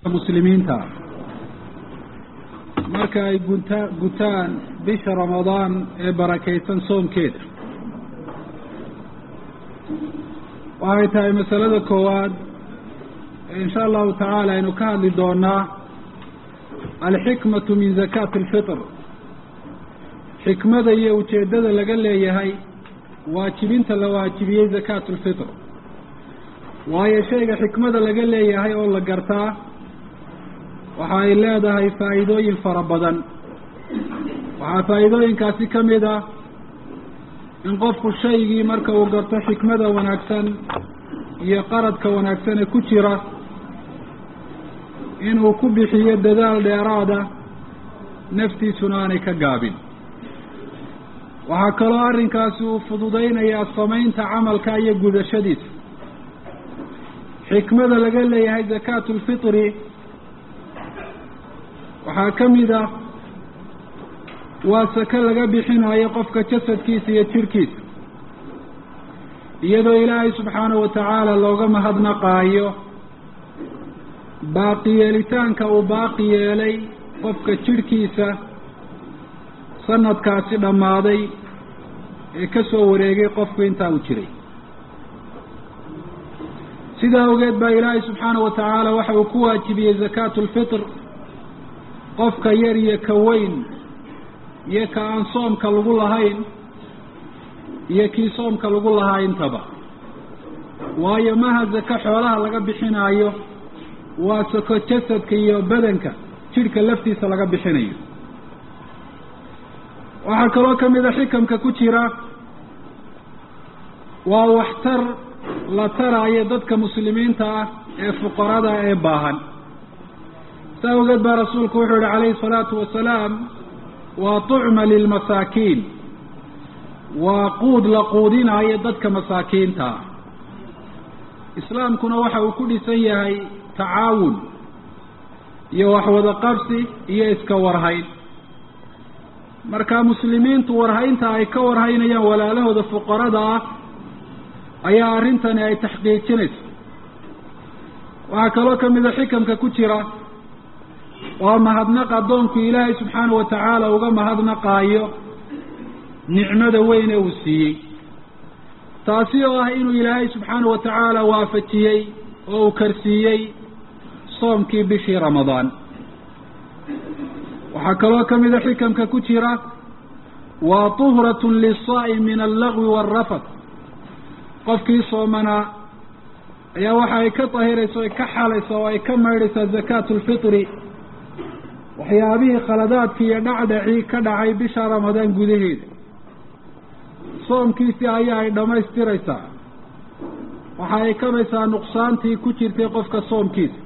muslimiinta marka ay gunta gutaan bisha ramadaan ee barakaysan soomkeeda waxay tahay masalada koowaad insha allahu tacaala aynu ka hadli doonaa alxikmatu min zakaati alfitr xikmada iyo ujeeddada laga leeyahay waajibinta la waajibiyey zakaatu lfitr waayo shayga xikmada laga leeyahay oo la gartaa waxa ay leedahay faa'iidooyin fara badan waxaa faa'iidooyinkaasi ka mid ah in qofku shaygii marka uu garto xikmada wanaagsan iyo qaradka wanaagsan ee ku jira inuu ku bixiyo dadaal dheeraada naftiisuna aanay ka gaabin waxaa kaloo arrinkaasi uu fududaynayaa samaynta camalka iyo gudashadiisa xikmada laga leeyahay zakaatu lfitri waxaa ka mid ah waa sake laga bixinayo qofka jasadkiisa iyo jirhkiisa iyadoo ilaahay subxaanahu watacaala looga mahadnaqaayo baaqi yeelitaanka uu baaqi yeelay qofka jirhkiisa sanadkaasi dhammaaday ee ka soo wareegay qofku intaa uu jiray sidaa awgeed baa ilaahay subxaanahu watacaala waxa uu ku waajibiyey zakaatu lfitr qofka yar iyo ka weyn iyo ka aan soomka lagu lahayn iyo kii soomka lagu lahaa intaba waayo maha zako xoolaha laga bixinaayo waa sako jasadka iyo badanka jidhka laftiisa laga bixinayo waxaa kaloo ka mid a xikamka ku jira waa waxtar la taraayo dadka muslimiinta ah ee fuqarada ee baahan saa awgeed baa rasuulku wuxuu yihi calayhi salaatu wasalaam waa tucma lilmasaakiin waa quud la quudinaayo dadka masaakiinta ah islaamkuna waxa uu ku dhisan yahay tacaawun iyo waxwada qabsi iyo iska warhayn marka muslimiintu warhaynta ay ka warhaynayaan walaalahooda fuqarada ah ayaa arrintani ay taxqiijinayso waxaa kaloo ka mid a xikamka ku jira waa mahadnaq addoonku ilaahay subxaanahu watacaala uga mahadnaqaayo nicmada weyn ee uu siiyey taasi oo ah inuu ilaahay subxaanahu watacaala waafajiyey oo uu karsiiyey soomkii bishii ramadaan waxaa kaloo ka mid a xikamka ku jira waa tuhratun lisaa'im min allagwi waalrafad qofkii soomanaa ayaa waxa ay ka dahiraysa o ay ka xalaysa oo ay ka maydhaysaa zakaatu lfitri waxyaabihii khaladaadkii iyo dhacdhacii ka dhacay bisha ramadaan gudaheeda soomkiisii ayaa ay dhammaystiraysaa waxa ay kabaysaa nuqsaantii ku jirtay qofka soomkiisa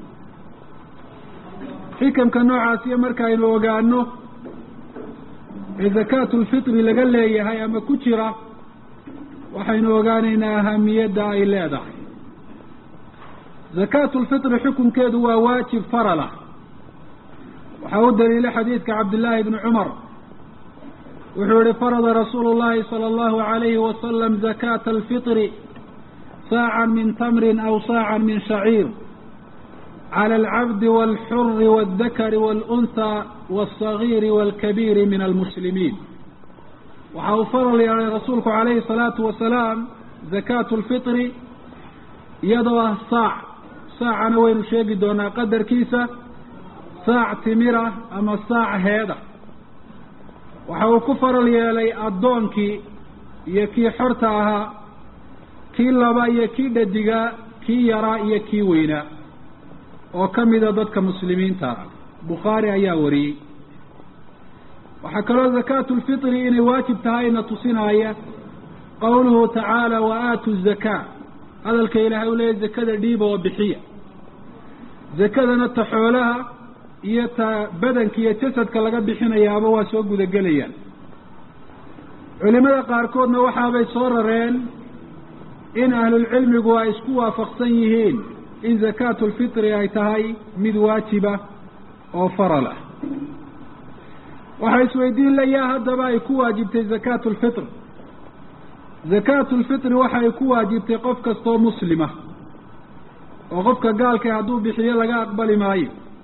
xikamka noocaasiyo markaaynu ogaano ee zakaatu lfitri laga leeyahay ama ku jira waxaynu ogaanaynaa ahamiyadda ay leedahay zakaatu lfitri xukunkeedu waa waajib farala waxaa u daliilay xadiidka cabdillaahi bni cumar wuxuu yihi farada rasuulu llahi sala allahu alayhi wasalam zakaata alfitri saacan min tamrin aw saacan min shaciir cala alcabdi walxuri waaldakari waalunhaa walsagiiri waalkabiiri min almuslimiin waxa uu faral yeelay rasuulku calayhi salaatu wasalaam zakaatu lfitri iyadoo ah saac saacana waynu sheegi doonaa qadarkiisa saac timira ama saac heeda waxa uu ku faral yeelay addoonkii iyo kii xorta ahaa kii laba iyo kii dhadigaa kii yaraa iyo kii weynaa oo ka mida dadka muslimiinta ah bukhaari ayaa wariyey waxaa kaloo zakaatu lfitri inay waajib tahayna tusinaya qowluhu tacaala wa aatu zakaa hadalka ilaahay u leeyahy zakada dhiiba oo bixiya zakadana ta xoolaha iyo ta badanka iyo jasadka laga bixinayaaba waa soo gudagelayaan culimada qaarkoodna waxaabay soo rareen in ahlulcilmigu ay isku waafaqsan yihiin in zakaatu lfitri ay tahay mid waajiba oo faral ah waxaa isweydiin layaa haddaba ay ku waajibtay zakaatu lfitr zakaatu lfitri waxa ay ku waajibtay qof kastoo muslima oo qofka gaalka hadduu bixiyo laga aqbali maayo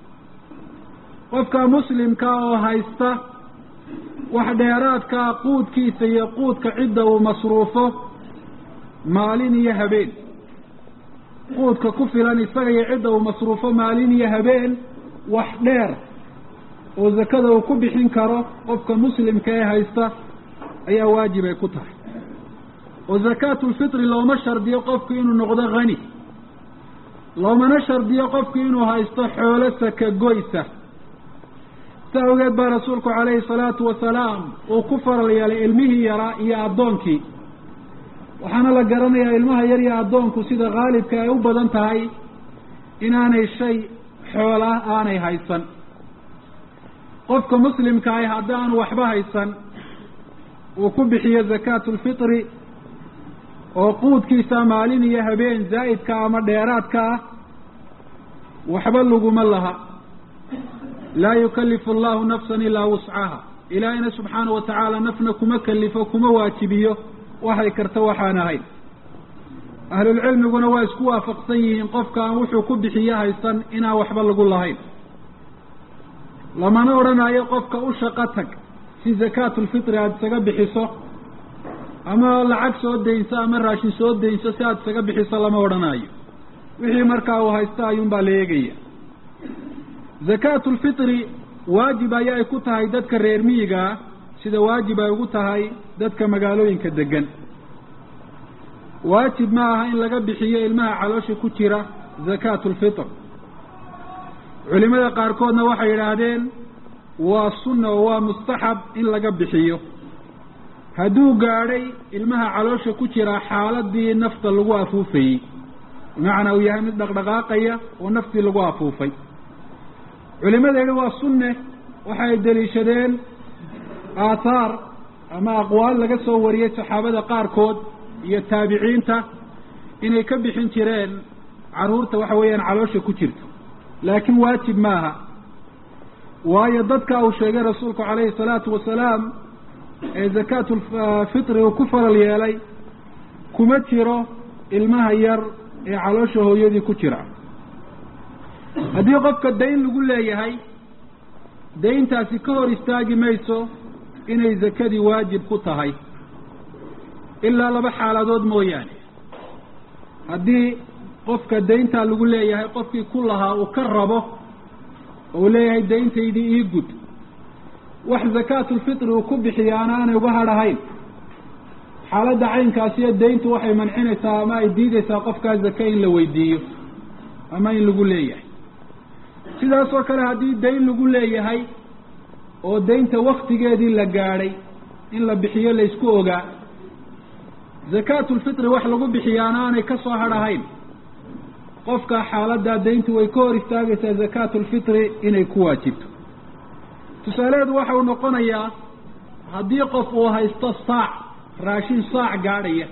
qofka muslimka oo haysta wax dheeraadkaa quudkiisa iyo quudka cidda uu masruufo maalin iyo habeen quudka ku filan isaga iyo cidda uu masruufo maalin iyo habeen wax dheer oo zakada uu ku bixin karo qofka muslimka ee haysta ayaa waajib ay ku tahay oo zakaatulfitri looma shardiyo qofku inuu noqdo hani loomana shardiyo qofku inuu haysto xoolo saka goysa si awgeed baa rasuulku calayhi salaatu wasalaam uu ku faral yeelay ilmihii yaraa iyo addoonkii waxaana la garanayaa ilmaha yar iyo addoonku sida khaalibka ay u badan tahay inaanay shay xoolaa aanay haysan qofka muslimka ahi haddaanu waxba haysan uu ku bixiyo zakaatulfitri oo quudkiisa maalin iyo habeen zaa'idka ama dheeraadka ah waxba laguma laha laa yukalifu allahu nafsan ilaa wuscaha ilaahayna subxaana wa tacaala nafna kuma kalifo kuma waajibiyo waxay karta waxaan ahayn ahlulcilmiguna waa isku waafaqsan yihiin qofka aan wuxuu ku bixiyo haysan inaan waxba lagu lahayn lamana odhanayo qofka u shaqo tag si zakaatulfitri aada isaga bixiso ama lacag soo daynso ama raashin soo daynso si aada isaga bixiso lama odhanayo wixii markaa uu haysto ayuunbaa la eegaya zakaatulfitri waajib ayaa ay ku tahay dadka reer miyigaa sida waajib ay ugu tahay dadka magaalooyinka degan waajib ma aha in laga bixiyo ilmaha caloosha ku jira zakaatulfitr culimada qaarkoodna waxay yidhaahdeen waa sunna oo waa mustaxab in laga bixiyo hadduu gaadhay ilmaha caloosha ku jira xaaladii nafta lagu afuufayey bimacnaa uu yahay mid dhaqdhaqaaqaya oo naftii lagu afuufay culimadeeda waa sunne waxay deliishadeen aathaar ama aqwaal laga soo wariyey saxaabada qaarkood iyo taabiciinta inay ka bixin jireen carruurta waxa weeyaan caloosha ku jirto laakiin waajib maaha waayo dadka uu sheegay rasuulku calayhi salaatu wasalaam ee zakaatulfitri uu ku faral yeelay kuma jiro ilmaha yar ee caloosha hooyadii ku jira haddii qofka dayn lagu leeyahay dayntaasi ka hor istaagi mayso inay zakadii waajib ku tahay ilaa laba xaaladood mooyaane haddii qofka dayntaa lagu leeyahay qofkii ku lahaa uu ka rabo oo uu leeyahay dayntaydii ii gud wax zakaatulfitri uu ku bixiyaana aanay uga hadhahayn xaaladda caynkaasiyo dayntu waxay mancinaysaa ama ay diideysaa qofkaa zake in la weydiiyo ama in lagu leeyahay sidaas oo kale haddii dayn lagu leeyahay oo daynta waktigeedii la gaadhay in la bixiyo la isku ogaa zakaatulfitri wax lagu bixiyaana aanay ka soo hadhahayn qofka xaaladdaa dayntu way ka hor istaagaysaa zakaatulfitri inay ku waajibto tusaalaheedu waxa uu noqonayaa haddii qof uu haysto saac raashin saac gaadhaya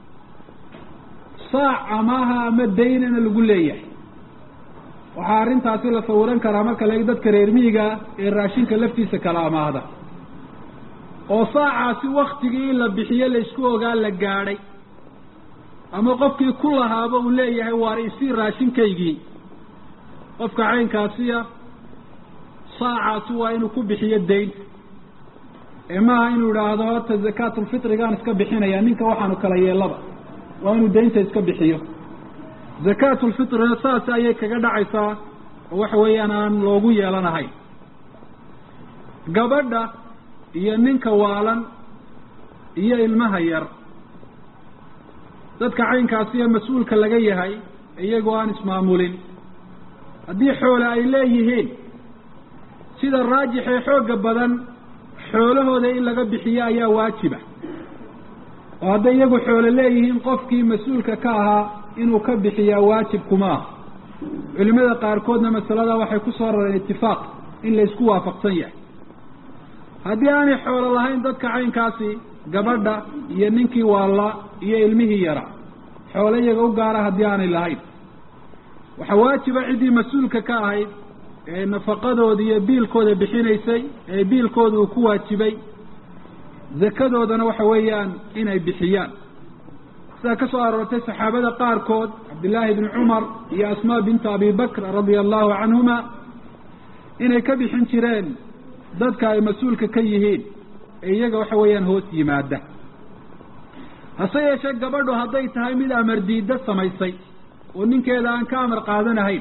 saac amaaha ama daynana lagu leeyahay waxaa arrintaasi la sawiran karaa marka laeg dadka reer miyiga ee raashinka laftiisa kala amaahda oo saacaasi waktigii in la bixiyo la isku ogaa la gaadhay ama qofkii ku lahaaba uu leeyahay waar isii raashinkaygii qofka caynkaasiya saacaasi waa inuu ku bixiyo daynta ee maaha inuu idhaahdo horta zakaatulfitrigaan iska bixinaya ninka waxaanu kala yeelaba waa inuu daynta iska bixiyo zakaatulfitrina saas ayay kaga dhacaysaa oo waxa weeyaan aan loogu yeelanahayn gabadha iyo ninka waalan iyo ilmaha yar dadka caynkaasiyo mas-uulka laga yahay iyagoo aan ismaamulin haddii xoole ay leeyihiin sida raajix ee xoogga badan xoolahooda in laga bixiyo ayaa waajiba oo hadday iyagu xoolo leeyihiin qofkii mas-uulka ka ahaa inuu ka bixiyaa waajib kuma ah culimada qaarkoodna masalada waxay ku soo rareen itifaaq in la isku waafaqsan yahay haddii aanay xoolo lahayn dadka caynkaasi gabadha iyo ninkii waalla iyo ilmihii yara xoolo iyaga u gaara haddii aanay lahayn waxaa waajiba ciddii mas-uulka ka ahayd ee nafaqadooda iyo biilkooda bixinaysay ee biilkooda uu ku waajibay zakadoodana waxa weeyaan inay bixiyaan sidaa ka soo aroortay saxaabada qaarkood cabdillaahi bni cumar iyo asmaa bintu abi bakr radia allahu canhuma inay ka bixin jireen dadka ay mas-uulka ka yihiin ee iyaga waxa weeyaan hoos yimaada hase yeeshee gabadhu hadday tahay mid amar diidda samaysay oo ninkeeda aan ka amar qaadanahayn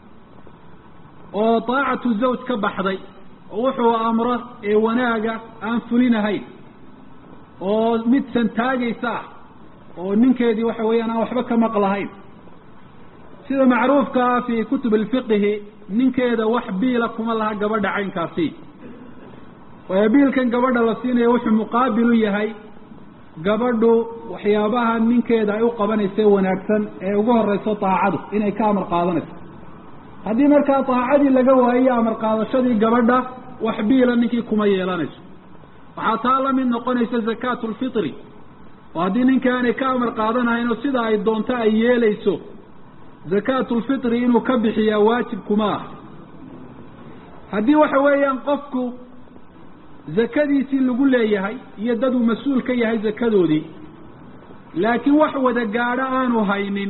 oo daacatu zawj ka baxday oo wuxuu amro ee wanaaga aan fulinahayn oo mid santaagaysa ah oo ninkeedii waxa weeyaan aan waxba ka maqlahayn sida macruufka ah fii kutub alfiqihi ninkeeda wax biila kuma laha gabadha caynkaasi waayo biilkan gabadha la siinaya wuxuu muqaabil u yahay gabadhu waxyaabaha ninkeeda ay u qabanaysa wanaagsan ee ugu horeyso daacadu inay ka amar qaadanayso haddii markaa daacadii laga waayiyo amar qaadashadii gabadha wax biila ninkii kuma yeelanayso waxaa taa la mid noqonaysa zakaatu lfitri oo haddii ninka aanay ka amar qaadanahayn oo sida ay doonto ay yeelayso zakaatu lfitri inuu ka bixiyaa waajib kuma ah haddii waxa weeyaan qofku zakadiisii lagu leeyahay iyo dad uu mas-uul ka yahay zakadoodii laakiin wax wada gaadho aanu haynin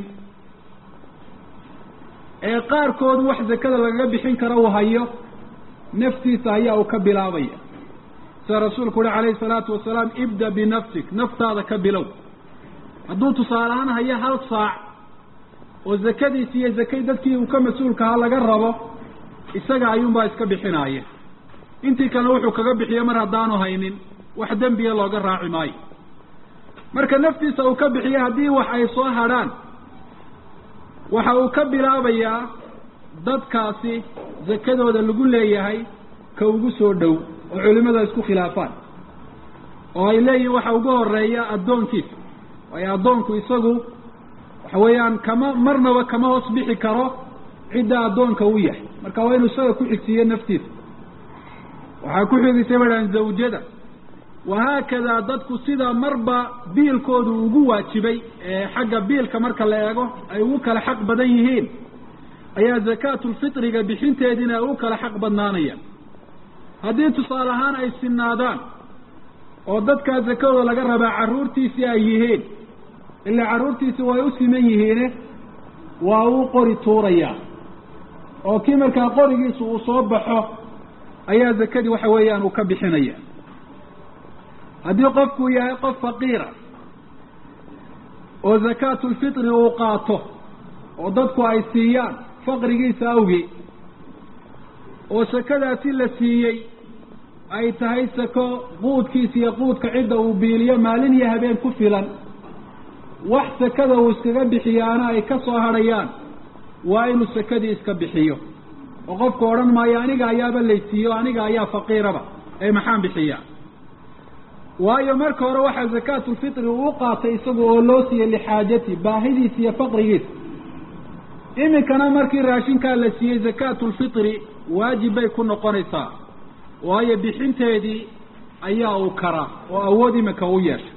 ee qaarkood wax zakada lagaga bixin karo uu hayo naftiisa ayaa uu ka bilaabaya sida rasuulku uhi calayhi salaatu wasalaam ibda binafsik naftaada ka bilow hadduu tusaale ahaan hayo hal saac oo zakadiisi iyo zakay dadkii uu ka mas-uulkahaa laga rabo isaga ayuunbaa iska bixinaaya intii kalena wuxuu kaga bixiyo mar haddaanu haynin wax dembiya looga raaci maayo marka naftiisa uu ka bixiyo haddii wax ay soo hadrhaan waxa uu ka bilaabayaa dadkaasi zakadooda lagu leeyahay ka ugu soo dhow oo culimada isku khilaafaan oo ay leeyihin waxa ugu horeeya addoonkiisa waayo addoonku isagu waxa weeyaan kama marnaba kama hoos bixi karo cidda addoonka u yahay marka waa inuu isaga ku xigsiiyo naftiisa waxaa ku xigisay badhaan zawjada wahaakadaa dadku sida marba biilkoodu ugu waajibay ee xagga biilka marka la eego ay ugu kala xaq badan yihiin ayaa zakaatulfitriga bixinteediina ay ugu kala xaq badnaanayaan haddii tusaale ahaan ay sinaadaan oo dadkaa zakadooda laga rabaa carruurtiisii ay yihiin ilaa carruurtiisi way u siman yihiine waa uu qori tuurayaa oo kii markaa qorigiisu uu soo baxo ayaa zakadii waxa weeyaan uu ka bixinaya haddii qofkuu yahay qof faqiira oo zakaatulfitri uu qaato oo dadku ay siiyaan faqrigiisa awgii oo sakadaasi la siiyey ay tahay sako quudkiisa iyo quudka cidda uu biiliyo maalin iyo habeen ku filan wax sakada uu iskaga bixiyaana ay ka soo hadhayaan waa inuu sakadii iska bixiyo oo qofku odhan maayo aniga ayaaba laysiiyo aniga ayaa faqiiraba ee maxaan bixiyaa waayo marka hore waxaa zakaatulfitri uu u qaatay isagu oo loo siiyey lixaajati baahidiisa iyo faqrigiisa iminkana markii raashinkaa la siiyey zakaatulfitri waajib bay ku noqonaysaa waayo bixinteedii ayaa uu karaa oo awood iminka u yeeshay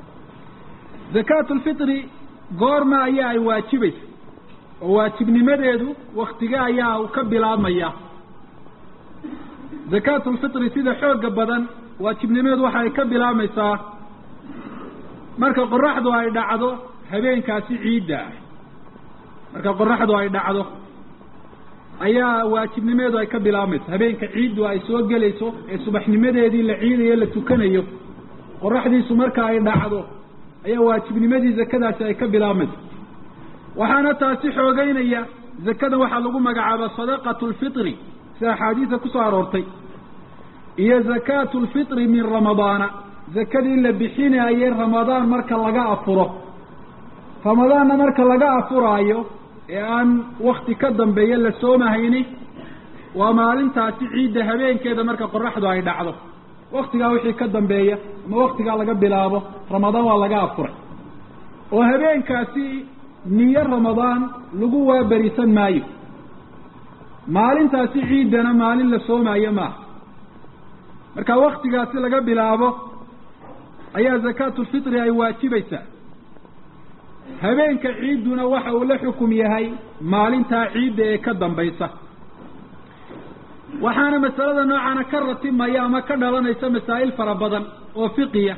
zakaatulfitri goorma ayaa ay waajibaysa oo waajibnimadeedu waktige ayaa ka bilaabmaya zakaatulfitri sida xooga badan waajibnimadeedu waxa ay ka bilaabmaysaa marka qoraxdu ay dhacdo habeenkaasi ciidda ah marka qoraxdu ay dhacdo ayaa waajibnimadeedu ay ka bilaabmaysa habeenka ciiddu ay soo gelayso ee subaxnimadeedii la ciidayo la tukanayo qoraxdiisu marka ay dhacdo ayaa waajibnimadii zakadaasi ay ka bilaabmaysa waxaana taasi xoogeynaya zakada waxaa lagu magacaaba sadaqatu lfitri sida axaadiisa kusoo aroortay iyo zakaatu lfitri min ramadaana zakadii la bixinaayey ramadaan marka laga afuro ramadaanna marka laga afuraayo ee aan wakti ka dambeeya la soomahayni waa maalintaasi ciidda habeenkeeda marka qoraxdu ay dhacdo waktigaa wixii ka dambeeya ama waktigaa laga bilaabo ramadaan waa laga afuray oo habeenkaasi niyo ramadaan lagu waaberisan maayo maalintaasi ciiddana maalin la soomaayo maaha marka waktigaasi laga bilaabo ayaa zakaatulfitri ay waajibaysaa habeenka ciidduna waxa uu la xukum yahay maalintaa ciidda ee ka dambaysa waxaana masalada noocaana ka ratimaya ama ka dhalanaysa masaa'il fara badan oo fiqiya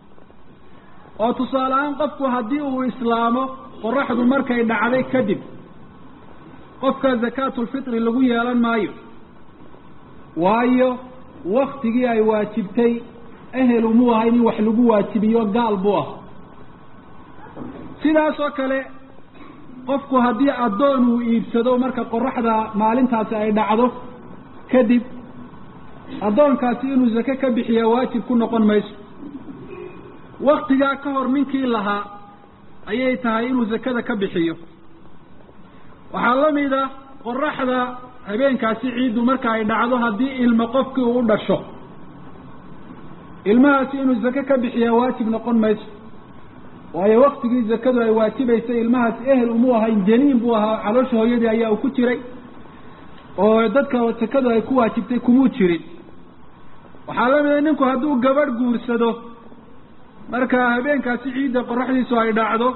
oo tusaale ahaan qofku haddii uu islaamo qoraxdu markay dhacday kadib qofka zakaatulfitri lagu yeelan maayo waayo waktigii ay waajibtay ehelu muu ahayn in wax lagu waajibiyo gaal buu ah sidaas oo kale qofku haddii addoon uu iibsado marka qoraxda maalintaasi ay dhacdo kadib addoonkaasi inuu zake ka bixiya waajib ku noqon mayso waktigaa ka hor ninkii lahaa ayay tahay inuu zakada ka bixiyo waxaa la mid a qoraxda habeenkaasi ciiddu marka ay dhacdo haddii ilmo qofkii uu u dhasho ilmahaasi inuu zake ka bixiyaa waajib noqon mayso waayo waktigii zakadu ay waajibaysay ilmahaasi ehel umuu ahayn janiin buu ahaa caloosha hooyadii ayaa uu ku jiray oo dadka zakadu ay ku waajibtay kumuu jirin waxaa la mida ninku hadduu gabadh guursado marka habeenkaasi ciidda qoraxdiisu ay dhacdo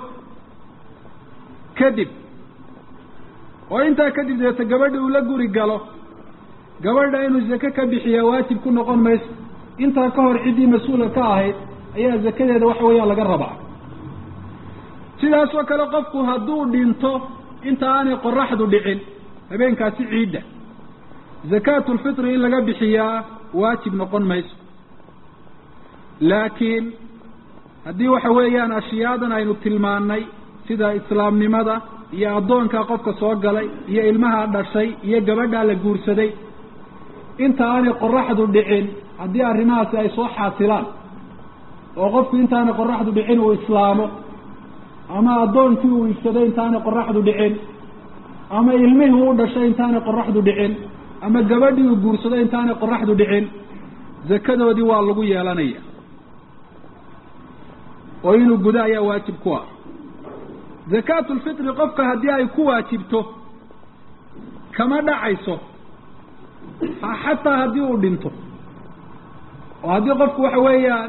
kadib oo intaa kadib deeta gabadhi uu la guri galo gabadha inuu zake ka bixiyaa waajib ku noqon mayso intaa ka hor ciddii mas-uulka ka ahayd ayaa zakadeeda waxa weeyaan laga rabaa sidaas oo kale qofku hadduu dhinto inta aanay qoraxdu dhicin habeenkaasi ciidda zakaatulfitri in laga bixiyaa waajib noqon mayso laakiin haddii waxa weeyaan ashiyaadan aynu tilmaannay sida islaamnimada iyo addoonkaa qofka soo galay iyo ilmaha dhashay iyo gabadhaa la guursaday inta aanay qoraxdu dhicin haddii arrimahaasi ay soo xaasilaan oo qofku intaanay qoraxdu dhicin uu islaamo ama addoonkii uu iibsaday intaanay qoraxdu dhicin ama ilmihii u dhashay intaanay qoraxdu dhicin ama gabadhii uu guursaday intaanay qoraxdu dhicin zakadoodii waa lagu yeelanaya oo inuu gudo ayaa waajib ku ah zakaatulfitri qofka haddii ay ku waajibto kama dhacayso xataa haddii uu dhinto oo haddii qofku waxa weeyaan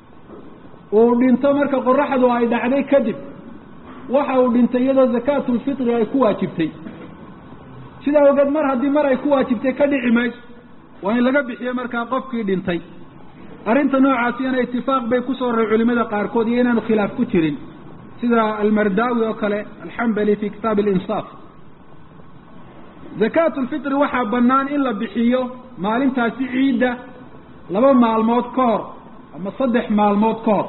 uu dhinto marka qoraxdu ay dhacday kadib waxa uu dhintay iyadoo zakaatulfitri ay ku waajibtay sidaa ogeed mar haddii mar ay ku waajibtay ka dhici mayso waa in laga bixiyo markaa qofkii dhintay arrinta noocaasiyana itifaaq bay kusoo raray culimada qaarkood iyo inaanu khilaaf ku jirin sida almardaawi oo kale alxambali fi kitaab alinsaaf zakaatulfitri waxaa bannaan in la bixiyo maalintaasi ciidda laba maalmood ka hor ama saddex maalmood ka hor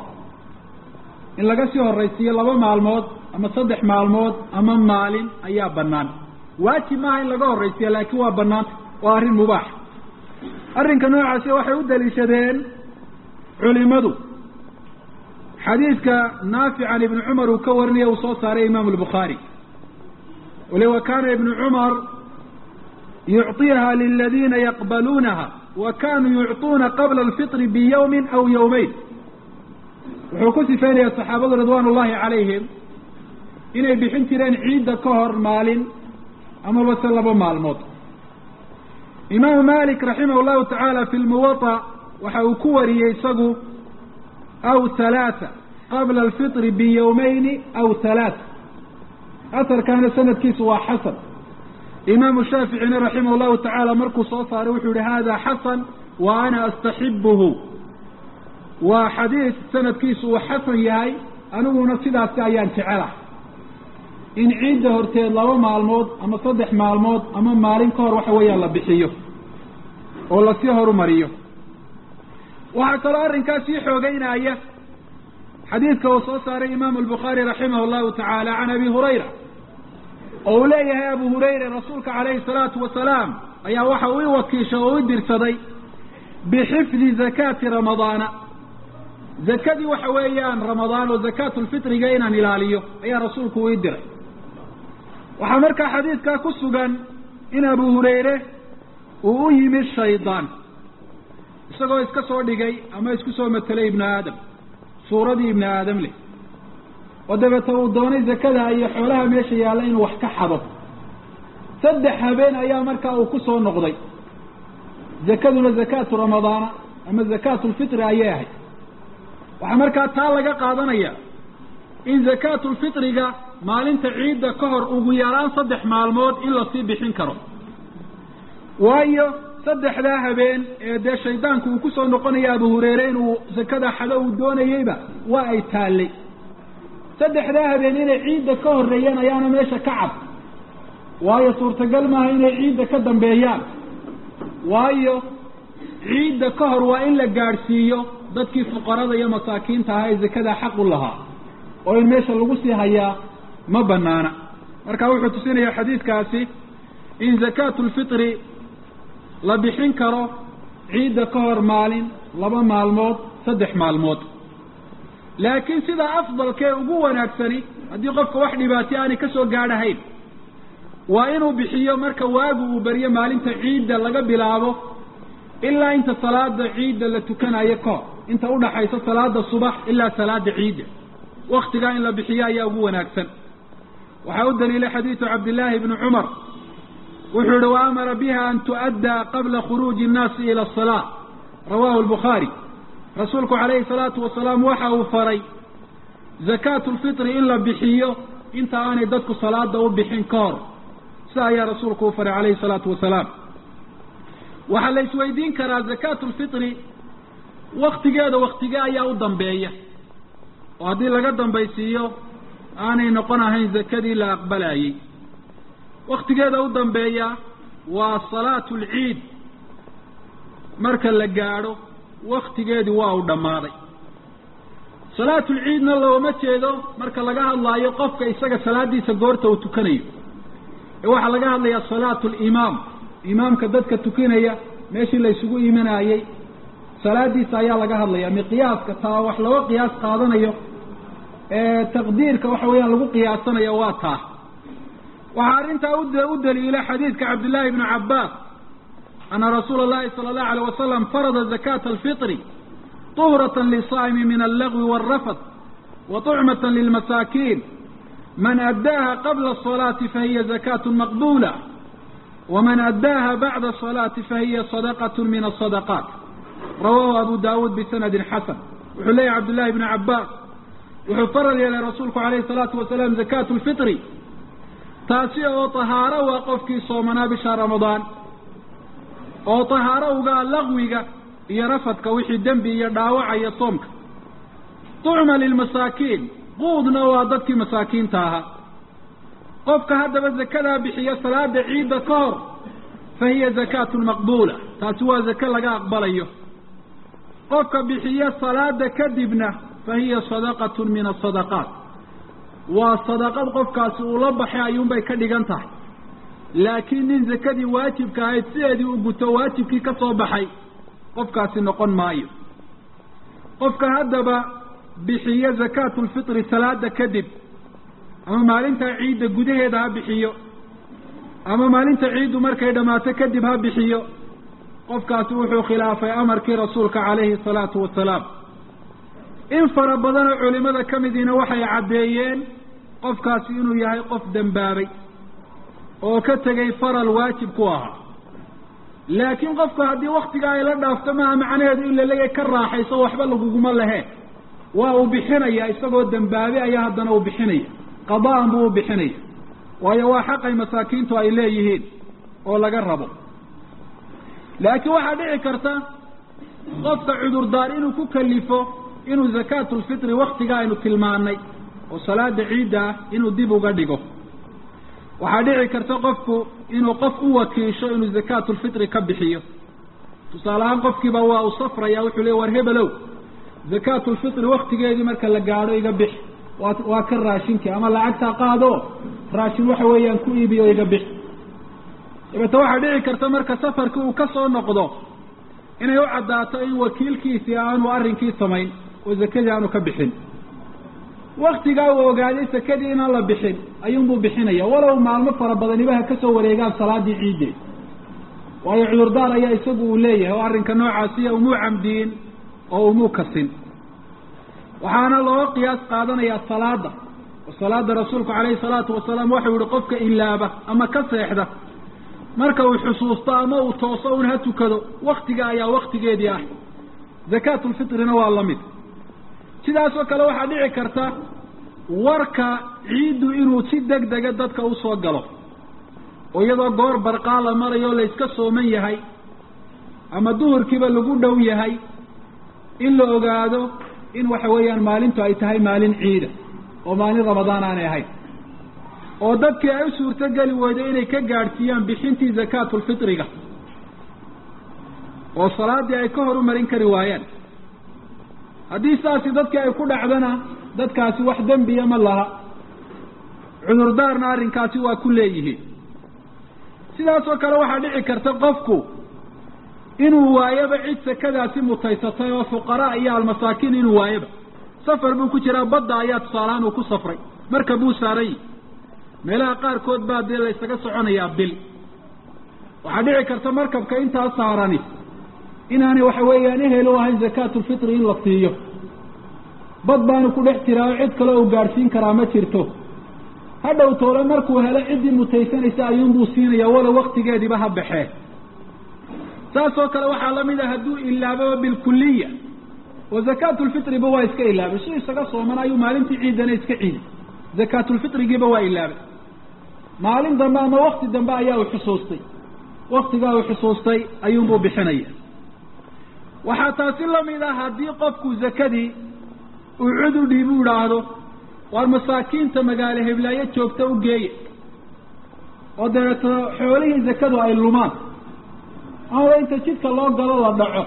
in laga sii horaysiiyo laba maalmood ama saddex maalmood ama maalin ayaa bannaan waajib maaha in laga horraysiya laakiin waa bannaanta waa arrin mubaax arrinka noocaasi waxay u daliishadeen culimadu xadiidka naafic can ibni cumar uu ka warinaya uu soo saaray imaamu albukhaari wali wa kaana ibnu cumar yucطiha liladiina yaqbaluunaha wa kanuu yucطuuna qabla alfitri biyawmin aw yawmeyn wuxuu ku sifeynaya saxaabadu ridwaan ullahi calayhim inay bixin jireen ciidda ka hor maalin amaba se laba maalmood imaamu malik raximah llahu tacaala fi lmuwaطa waxa uu ku wariyey isagu aw halaata qabla alfitri biyawmayni aw halaata asarkaana sanadkiisu waa xasan imaamu shaaficina raximah llahu tacaala markuu soo saaray wuxuu yihi hada xasan wa ana astaxibuhu waa xadiis sanadkiisu uu xasan yahay aniguna sidaasi ayaan jecelah in ciidda horteed laba maalmood ama saddex maalmood ama maalin ka hor waxa weeyaan la bixiyo oo lasii horumariyo waxaa kaloo arrinkaas sii xoogeynaya xadiidka uu soo saaray imaamu albukhaari raximah llahu tacaala can abi hurayra oo uu leeyahay abu hurayra rasuulka calayhi salaatu wasalaam ayaa waxa uu i wakiishay oo i dirsaday bixifdi zakaati ramadaana zakadii waxa weeyaan ramadaan oo zakaatulfitriga inaan ilaaliyo ayaa rasuulku uu ii diray waxaa markaa xadiidkaa ku sugan in abu hurayre uu u yimid shaydaan isagoo iska soo dhigay ama isku soo matelay ibnu aadam suuradii ibnu aadam leh oo dabeeta uu doonay zakada iyo xoolaha meesha yaalla inuu wax ka xado saddex habeen ayaa markaa uu ku soo noqday zakaduna zakaatu ramadaana ama zakaatulfitri ayay ahayd waxaa markaa taa laga qaadanaya in zakaatulfitriga maalinta ciidda ka hor ugu yaraan saddex maalmood in lasii bixin karo waayo saddexdaa habeen ee dee shaydaanku uu kusoo noqonaya abu hureyre inuu zakada xado uu doonayeyba waa ay taallay saddexdaa habeen inay ciidda ka horreeyaan ayaana meesha ka cad waayo suurtagal maaha inay ciidda ka dambeeyaan waayo ciidda ka hor waa in la gaadhsiiyo dadkii fuqarada iyo masaakiinta ahaa ee zakadaa xaq u lahaa oo in meesha lagu sii hayaa ma banaana marka wuxuu tusinayaa xadiidkaasi in zakaatu lfitri la bixin karo ciidda ka hor maalin laba maalmood saddex maalmood laakiin sidaa afdalkee ugu wanaagsani haddii qofka wax dhibaatay aanay ka soo gaadhahayn waa inuu bixiyo marka waagu uu beriyo maalinta ciidda laga bilaabo ilaa inta salaada ciidda la tukanayo kahor inta udhaxaysa salaada subax ilaa salaada ciidda waktigaa in la bixiyo ayaa ugu wanaagsan waxaa u daliilay xadiidu cabdillaahi bni cumar wuxuu yihi wa amara biha an tu'addaa qabla khuruuji innaasi ila asalaa rawahu lbukhaari rasuulku calayhi salaatu wasalaam waxa uu faray zakaatu lfitri in la bixiyo inta aanay dadku salaada u bixin ka hor sida ayaa rasuulku u faray calayhi salaatu wasalaam waxaa la isweydiin karaa zakaatu lfitri waktigeeda waktige ayaa u dambeeya oo haddii laga dambaysiiyo aanay noqon ahayn zakadii la aqbalayey waktigeeda u dambeeya waa salaatu lciid marka la gaadho waktigeedii waa uu dhammaaday salaatulciidna looma jeedo marka laga hadlaayo qofka isaga salaadiisa goorta uu tukanayo ee waxaa laga hadlayaa salaatu limaam imaamka dadka tukanaya meeshii la isugu imanayey salaadiisa ayaa laga hadlaya miqyaaska taa wax looga qiyaas qaadanayo ee taqdiirka waxa weeyaan lagu qiyaasanayo waa taa waxaa arrintaa u daliila xadiidka cabdillaahi bni cabbaas ana rasuula اllahi salى اllahu alيyh wasalam farada zakata alfitri طuhrata lisaa'imi min allagwi wاlrafad wa طucmata lilmasaakiin man addaaha qabla الصalaati fahiya zakaة maqbula waman addaaha bacda الصalaati fahiya sadaqaة min الصadaqaat rawahu abu dawuud bisanadi xasan wuxuu leeyahy cabdullahi bni cabbaas wuxuu faral yeelay rasuulku alayhi الsalaatu wasalaam zakaatu lfitri taasi oo tahaaro waa qofkii soomanaa bisha ramadaan oo tahaaro ugaa laqwiga iyo rafadka wixii dembi iyo dhaawacaya soomka tucma lilmasaakiin quudna waa dadkii masaakiinta ahaa qofka haddaba zakadaa bixiya salaada ciidda ka hor fa hiya zakaatun maqbuula taasi waa zake laga aqbalayo qofka bixiya salaada kadibna fa hiya sadaqatun min asadaqaat waa sadaqad qofkaasi uu la baxay ayuunbay ka dhigan tahay laakiin nin zakadii waajibka ahayd sideedii u guto waajibkii ka soo baxay qofkaasi noqon maayo qofka haddaba bixiyo zakaatu lfitri salaada kadib ama maalintaa ciidda gudaheeda ha bixiyo ama maalinta ciiddu markay dhammaato kadib ha bixiyo qofkaasi wuxuu khilaafay amarkii rasuulka calayhi salaatu wasalaam in fara badanoo culimada ka midiina waxay caddeeyeen qofkaasi inuu yahay qof dembaabay oo ka tegay faral waajib ku ahaa laakiin qofku haddii waktiga ay la dhaafto maaha macnaheedu in laleeyahay ka raaxayso waxba laguguma lehe waa uu bixinaya isagoo dembaabe ayaa haddana uu bixinaya qada'an buu u bixinaya waayo waa xaqay masaakiintu ay leeyihiin oo laga rabo laakiin waxaa dhici karta qofka cudurdaar inuu ku kalifo inuu zakaatu lfitri waktiga aynu tilmaanay oo salaada ciidda ah inuu dib uga dhigo waxaa dhici karta qofku inuu qof u wakiisho inuu zakaatu lfitri ka bixiyo tusaale ahaan qofkiiba waa uu safraya wuxuu leey war hebelow zakaatu lfitri waktigeedii marka la gaadho iga bix waa waa ka raashinkii ama lacagtaa qaado raashin waxa weeyaan ku iibiyo iga bix dabeete waxaa dhici karta marka safarkii uu ka soo noqdo inay u caddaato in wakiilkiisii aanu arrinkii samayn oo zakadii aanu ka bixin waktigaa uu ogaaday sakadii inaan la bixin ayuunbuu bixinaya walow maalmo fara badaniba ha ka soo wareegaan salaadii ciiddeed waayo cudurdaar ayaa isagu uu leeyahay oo arrinka noocaasiya umuu camdiyin oo umuu kasin waxaana looga qiyaas qaadanayaa salaada oo salaada rasuulku calayhi salaatu wasalaam waxau yihi qofka ilaaba ama ka seexda marka uu xusuusto ama uu tooso un ha tukado waktiga ayaa waktigeedii ah zakaatulfitrina waa la mid sidaasoo kale waxaa dhici karta warka ciiddu inuu si deg dega dadka usoo galo oo iyadoo goor barqaa la marayo la yska sooman yahay ama duhurkiiba lagu dhow yahay in la ogaado in waxa weeyaan maalintu ay tahay maalin ciida oo maalin ramadaan aanay ahayn oo dadkii ay u suurtogeli weydo inay ka gaadhsiiyaan bixintii zakaatulfitriga oo salaadii ay ka horumarin kari waayaan haddii saasi dadkii ay ku dhacdana dadkaasi wax dembiya ma laha cudurdaarna arrinkaasi waa ku leeyihiin sidaasoo kale waxaa dhici karta qofku inuu waayaba cid sakadaasi mutaysatay oo fuqaraa iyo almasaakiin inuu waayaba safar buu ku jiraa badda ayaa tusaalahaan uu ku safray marka buu saaran yihi meelaha qaarkood baa dee la ysaga soconayaa bil waxaa dhici karta markabka intaa saarani inaanay waxa weeyaan ehel u ahayn zakaatulfitri in la siiyo bad baanu ku dhex jiraa oo cid kale uu gaadhsiin karaa ma jirto hadhow toole markuu helo ciddii mutaysanaysa ayuunbuu siinaya walow waktigeediiba ha baxee saasoo kale waxaa lamid a hadduu ilaababa bilkuliya oo zakaatulfitriba waa iska ilaabay si isaga sooman ayuu maalintii ciidana iska ciiday zakaatulfitrigiiba waa ilaabay maalin dambe ama wakti dambe ayaa uu xusuustay waktigaa uu xusuustay ayuunbuu bixinaya waxaa taasi lamid ah haddii qofku zakadii uu cud u dhiib u idhaahdo waar masaakiinta magaalo heblaayo joogta u geeya oo dabeeto xoolihii zakadu ay lumaan amaba inta jidka loo galo la dhaco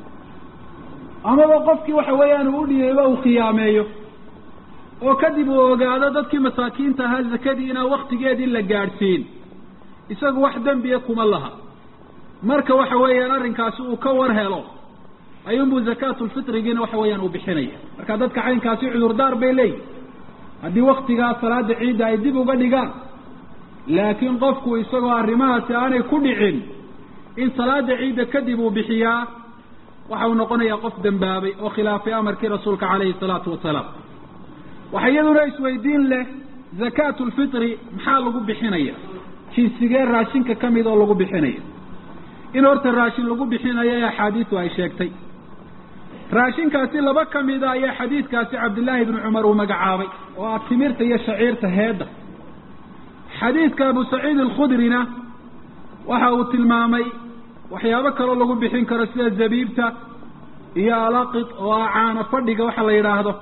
amaba qofkii waxa weeyaan uu udhiibeyba uu khiyaameeyo oo kadib uu ogaado dadkii masaakiinta ahaa zakadii inaan waktigeedii la gaadhsiin isagu wax dembiya kuma laha marka waxa weeyaan arrinkaasi uu ka war helo ayuunbuu zakaatulfitrigiina waxa weeyaan uu bixinaya marka dadka caynkaasi cudurdaar bay leeyihin haddii waktigaa salaada ciidda ay dib uga dhigaan laakiin qofku isagoo arrimahaasi aanay ku dhicin in salaada ciidda kadib uu bixiyaa waxa uu noqonayaa qof dembaabay oo khilaafay amarkii rasuulka calayhi salaatu wasalaam waxa iyaduna isweydiin leh zakaatulfitri maxaa lagu bixinaya jinsigee raashinka ka mid oo lagu bixinaya in horta raashin lagu bixinayo ee axaadiisu ay sheegtay raashinkaasi laba ka mida ayaa xadiidkaasi cabdillaahi ibnu cumar uu magacaabay oo ah timirta iyo shaciirta heedda xadiidka abu saciid alkhudrina waxa uu tilmaamay waxyaabo kaloo lagu bixin karo sida zabiibta iyo alaqid oo ah caano fadhiga waxa la yidhaahdo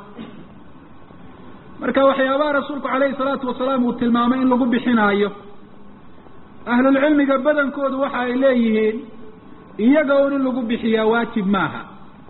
marka waxyaabaha rasuulku calayhi salaatu wasalaam uu tilmaamay in lagu bixinaayo ahlulcilmiga badankoodu waxa ay leeyihiin iyaga un in lagu bixiyaa waajib maaha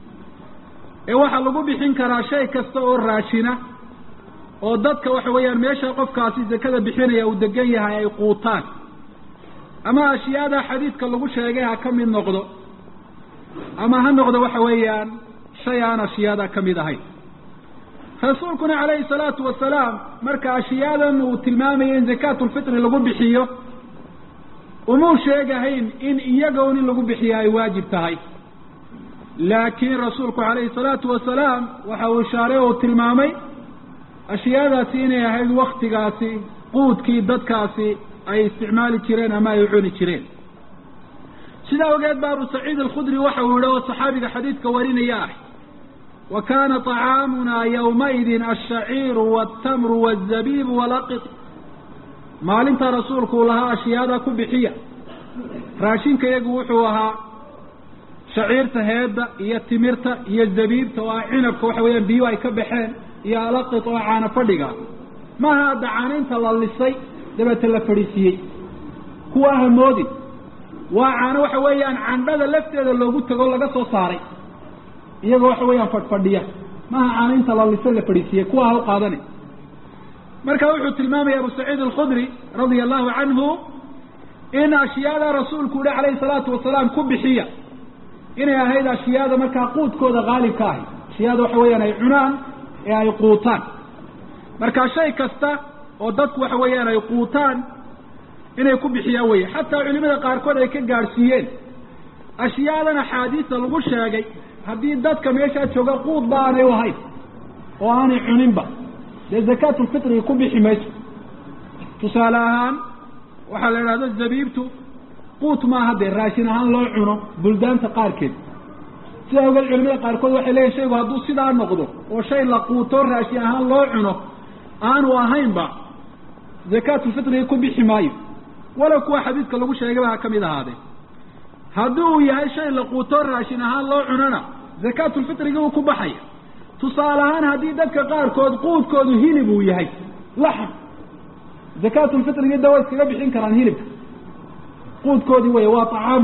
ee waxaa lagu bixin karaa shay kasta oo raashina oo dadka waxa weeyaan meesha qofkaasi zakada bixinaya uu degan yahay ay quutaan ama ashyaada xadiidka lagu sheegay ha ka mid noqdo ama ha noqdo waxa weeyaan shay aan ashyaada ka mid ahayn rasuulkuna calayhi salaatu wasalaam marka ashiyaadan uu tilmaamaya in zakaatulfitri lagu bixiyo umuu sheegahayn in iyaga un in lagu bixiya ay waajib tahay laakiin rasuulku calayhi salaatu wasalaam waxa uu ishaaray oo uu tilmaamay ashyaadaasi inay ahayd waktigaasi quudkii dadkaasi ay isticmaali jireen ama ay cuni jireen sidaa ogeed ba abu saciid alkhudri waxa uu yihi oo saxaabiga xadiidka warinaya ah wa kana طacaamuna ywmaidin ashaciiru wاtamru wالzabibu walaqid maalinta rasuulku uu lahaa ashyaada ku bixiya raashinka iyagu wuxuu ahaa shaciirta heedda iyo timirta iyo zabiibta oo ah cinabka waxa weeyaan biyu ay ka baxeen iyo alaqid oo caano fadhiga maaha hadda caanaynta la lisay dabeete la fadhiisiiyey kuwa hamoodin waa caano waxa weeyaan candhada lafteeda loogu tago laga soo saaray iyagoo waxa weeyaan fadhfadhiya maaha caanaynta la lisay la fadhiisiiyey kuwa ha u qaadani marka wuxuu tilmaamaya abu saciid alkhudri radia allahu canhu in ashyaada rasuulku yihi calayhi salaatu wasalaam ku bixiya inay ahayd ashyaada markaa quudkooda qaalibka ahay ashyaada waxa weeyaan ay cunaan ee ay quutaan marka shay kasta oo dadku waxa weeyaan ay quutaan inay ku bixiyaan weye xataa culimada qaarkood ay ka gaadhsiiyeen ashyaadan axaadiista lagu sheegay haddii dadka meeshaa jooga quud ba aanay u ahayn oo aanay cuninba dee zakaatulfitriga ku bixi mayso tusaale ahaan waxaa la idhahdo zabiibtu quut maaha dee raashin ahaan loo cuno buldaanta qaarkeed sidaa ogeed culimada qaarkood waxay leeyihin shaygu hadduu sidaa noqdo oo shay la quuto raashin ahaan loo cuno aanu ahaynba zakaatulfitriga ku bixi maayo walow kuwa xadiidka lagu sheegayba ha ka mid ahaadee haddii uu yahay shay la quuto raashin ahaan loo cunona zakaatulfitrigi uu ku baxaya tusaale ahaan haddii dadka qaarkood quudkoodu hilib uu yahay laxm zakaatulfitrigii da way iskaga bixin karaan hilibka quudkoodii wey waa طacaamuhu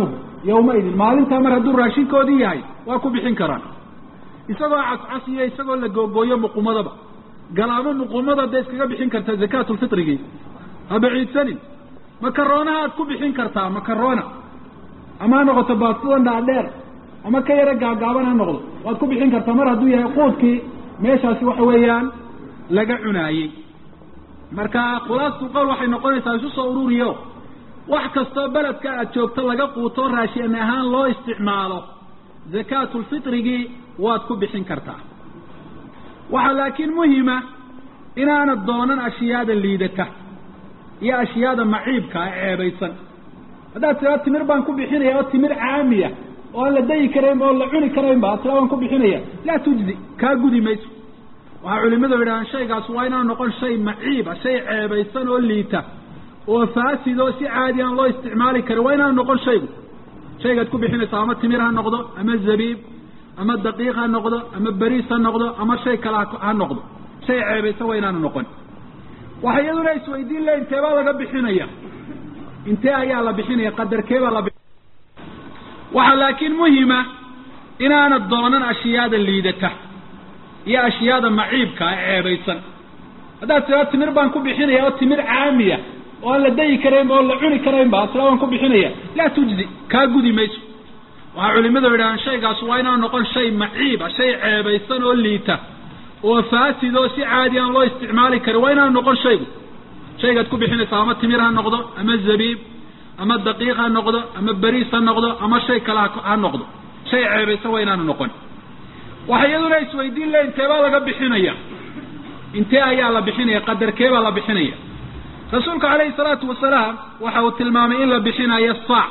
yawmaidin maalintaa mar hadduu raashinkoodii yahay waa ku bixin karaan isagoo cascas iyo isagoo la googooyo muqumadaba galaamo muqumada dee iskaga bixin kartaa zakaatulfitrigii ha baciidsanin makaroonaha aad ku bixin kartaa makarona ama ha noqoto baastidan dhaadheer ama ka yaro gaagaaban ha noqdo waad ku bixin kartaa mar hadduu yahay quudkii meeshaasi waxa weeyaan laga cunaayey marka khulaastu qowl waxay noqonaysaa isu soo ururiyo wax kastoo beledka aad joogto laga quuto raashin ahaan loo isticmaalo zakaatulfitrigii waad ku bixin kartaa waxaa laakiin muhima inaanad doonan ashyaada liidata iyo ashyaada maciibka a ceebaysan haddaad tiraa timir baan ku bixinaya oo timir caamiya oo aan la dayi karayn oo la cuni karaynba ad tiraa baan ku bixinaya laa tujzi kaa gudi mayso waxaa culimadu yidhahaan shaygaas waa inaan noqon shay maciiba shay ceebaysan oo liita oo faasid oo si caadi aan loo isticmaali karin waa inaan noqon shaygu shaygaad ku bixinaysa ama timir ha noqdo ama zabiib ama daqiiq ha noqdo ama beriis ha noqdo ama shay kale ha noqdo shay ceebaysan waa inaanu noqon waxa iyaduna isweydiin le inteebaa laga bixinaya intee ayaa la bixinaya qadarkeebaa la waxaa laakiin muhima inaanad doonan ashyaada liidata iyo ashyaada maciibka a ceebaysan haddaad tiraa timir baan ku bixinaya oo timir caamiya oo aan la dayi karaynba oo la cuni karaynba ad tiraa baan ku bixinaya laa tujzi kaa gudi mayso waxaa culimadu yidhahaan shaygaas waa inaan noqon shay maciiba shay ceebaysan oo liita oo faasid oo si caadi aan loo isticmaali karin waa inaan noqon shaygu shaygaad ku bixinaysa ama timir ha noqdo ama zabiib ama daqiiq ha noqdo ama beriis ha noqdo ama shay kale ha noqdo shay ceebaysan waa inaanu noqon waxa iyaduna isweydiin le inteebaa laga bixinaya intee ayaa la bixinaya qadarkeebaa la bixinaya rasuulku calayhi salaatu wasalaam waxa uu tilmaamay in la bixinayo saac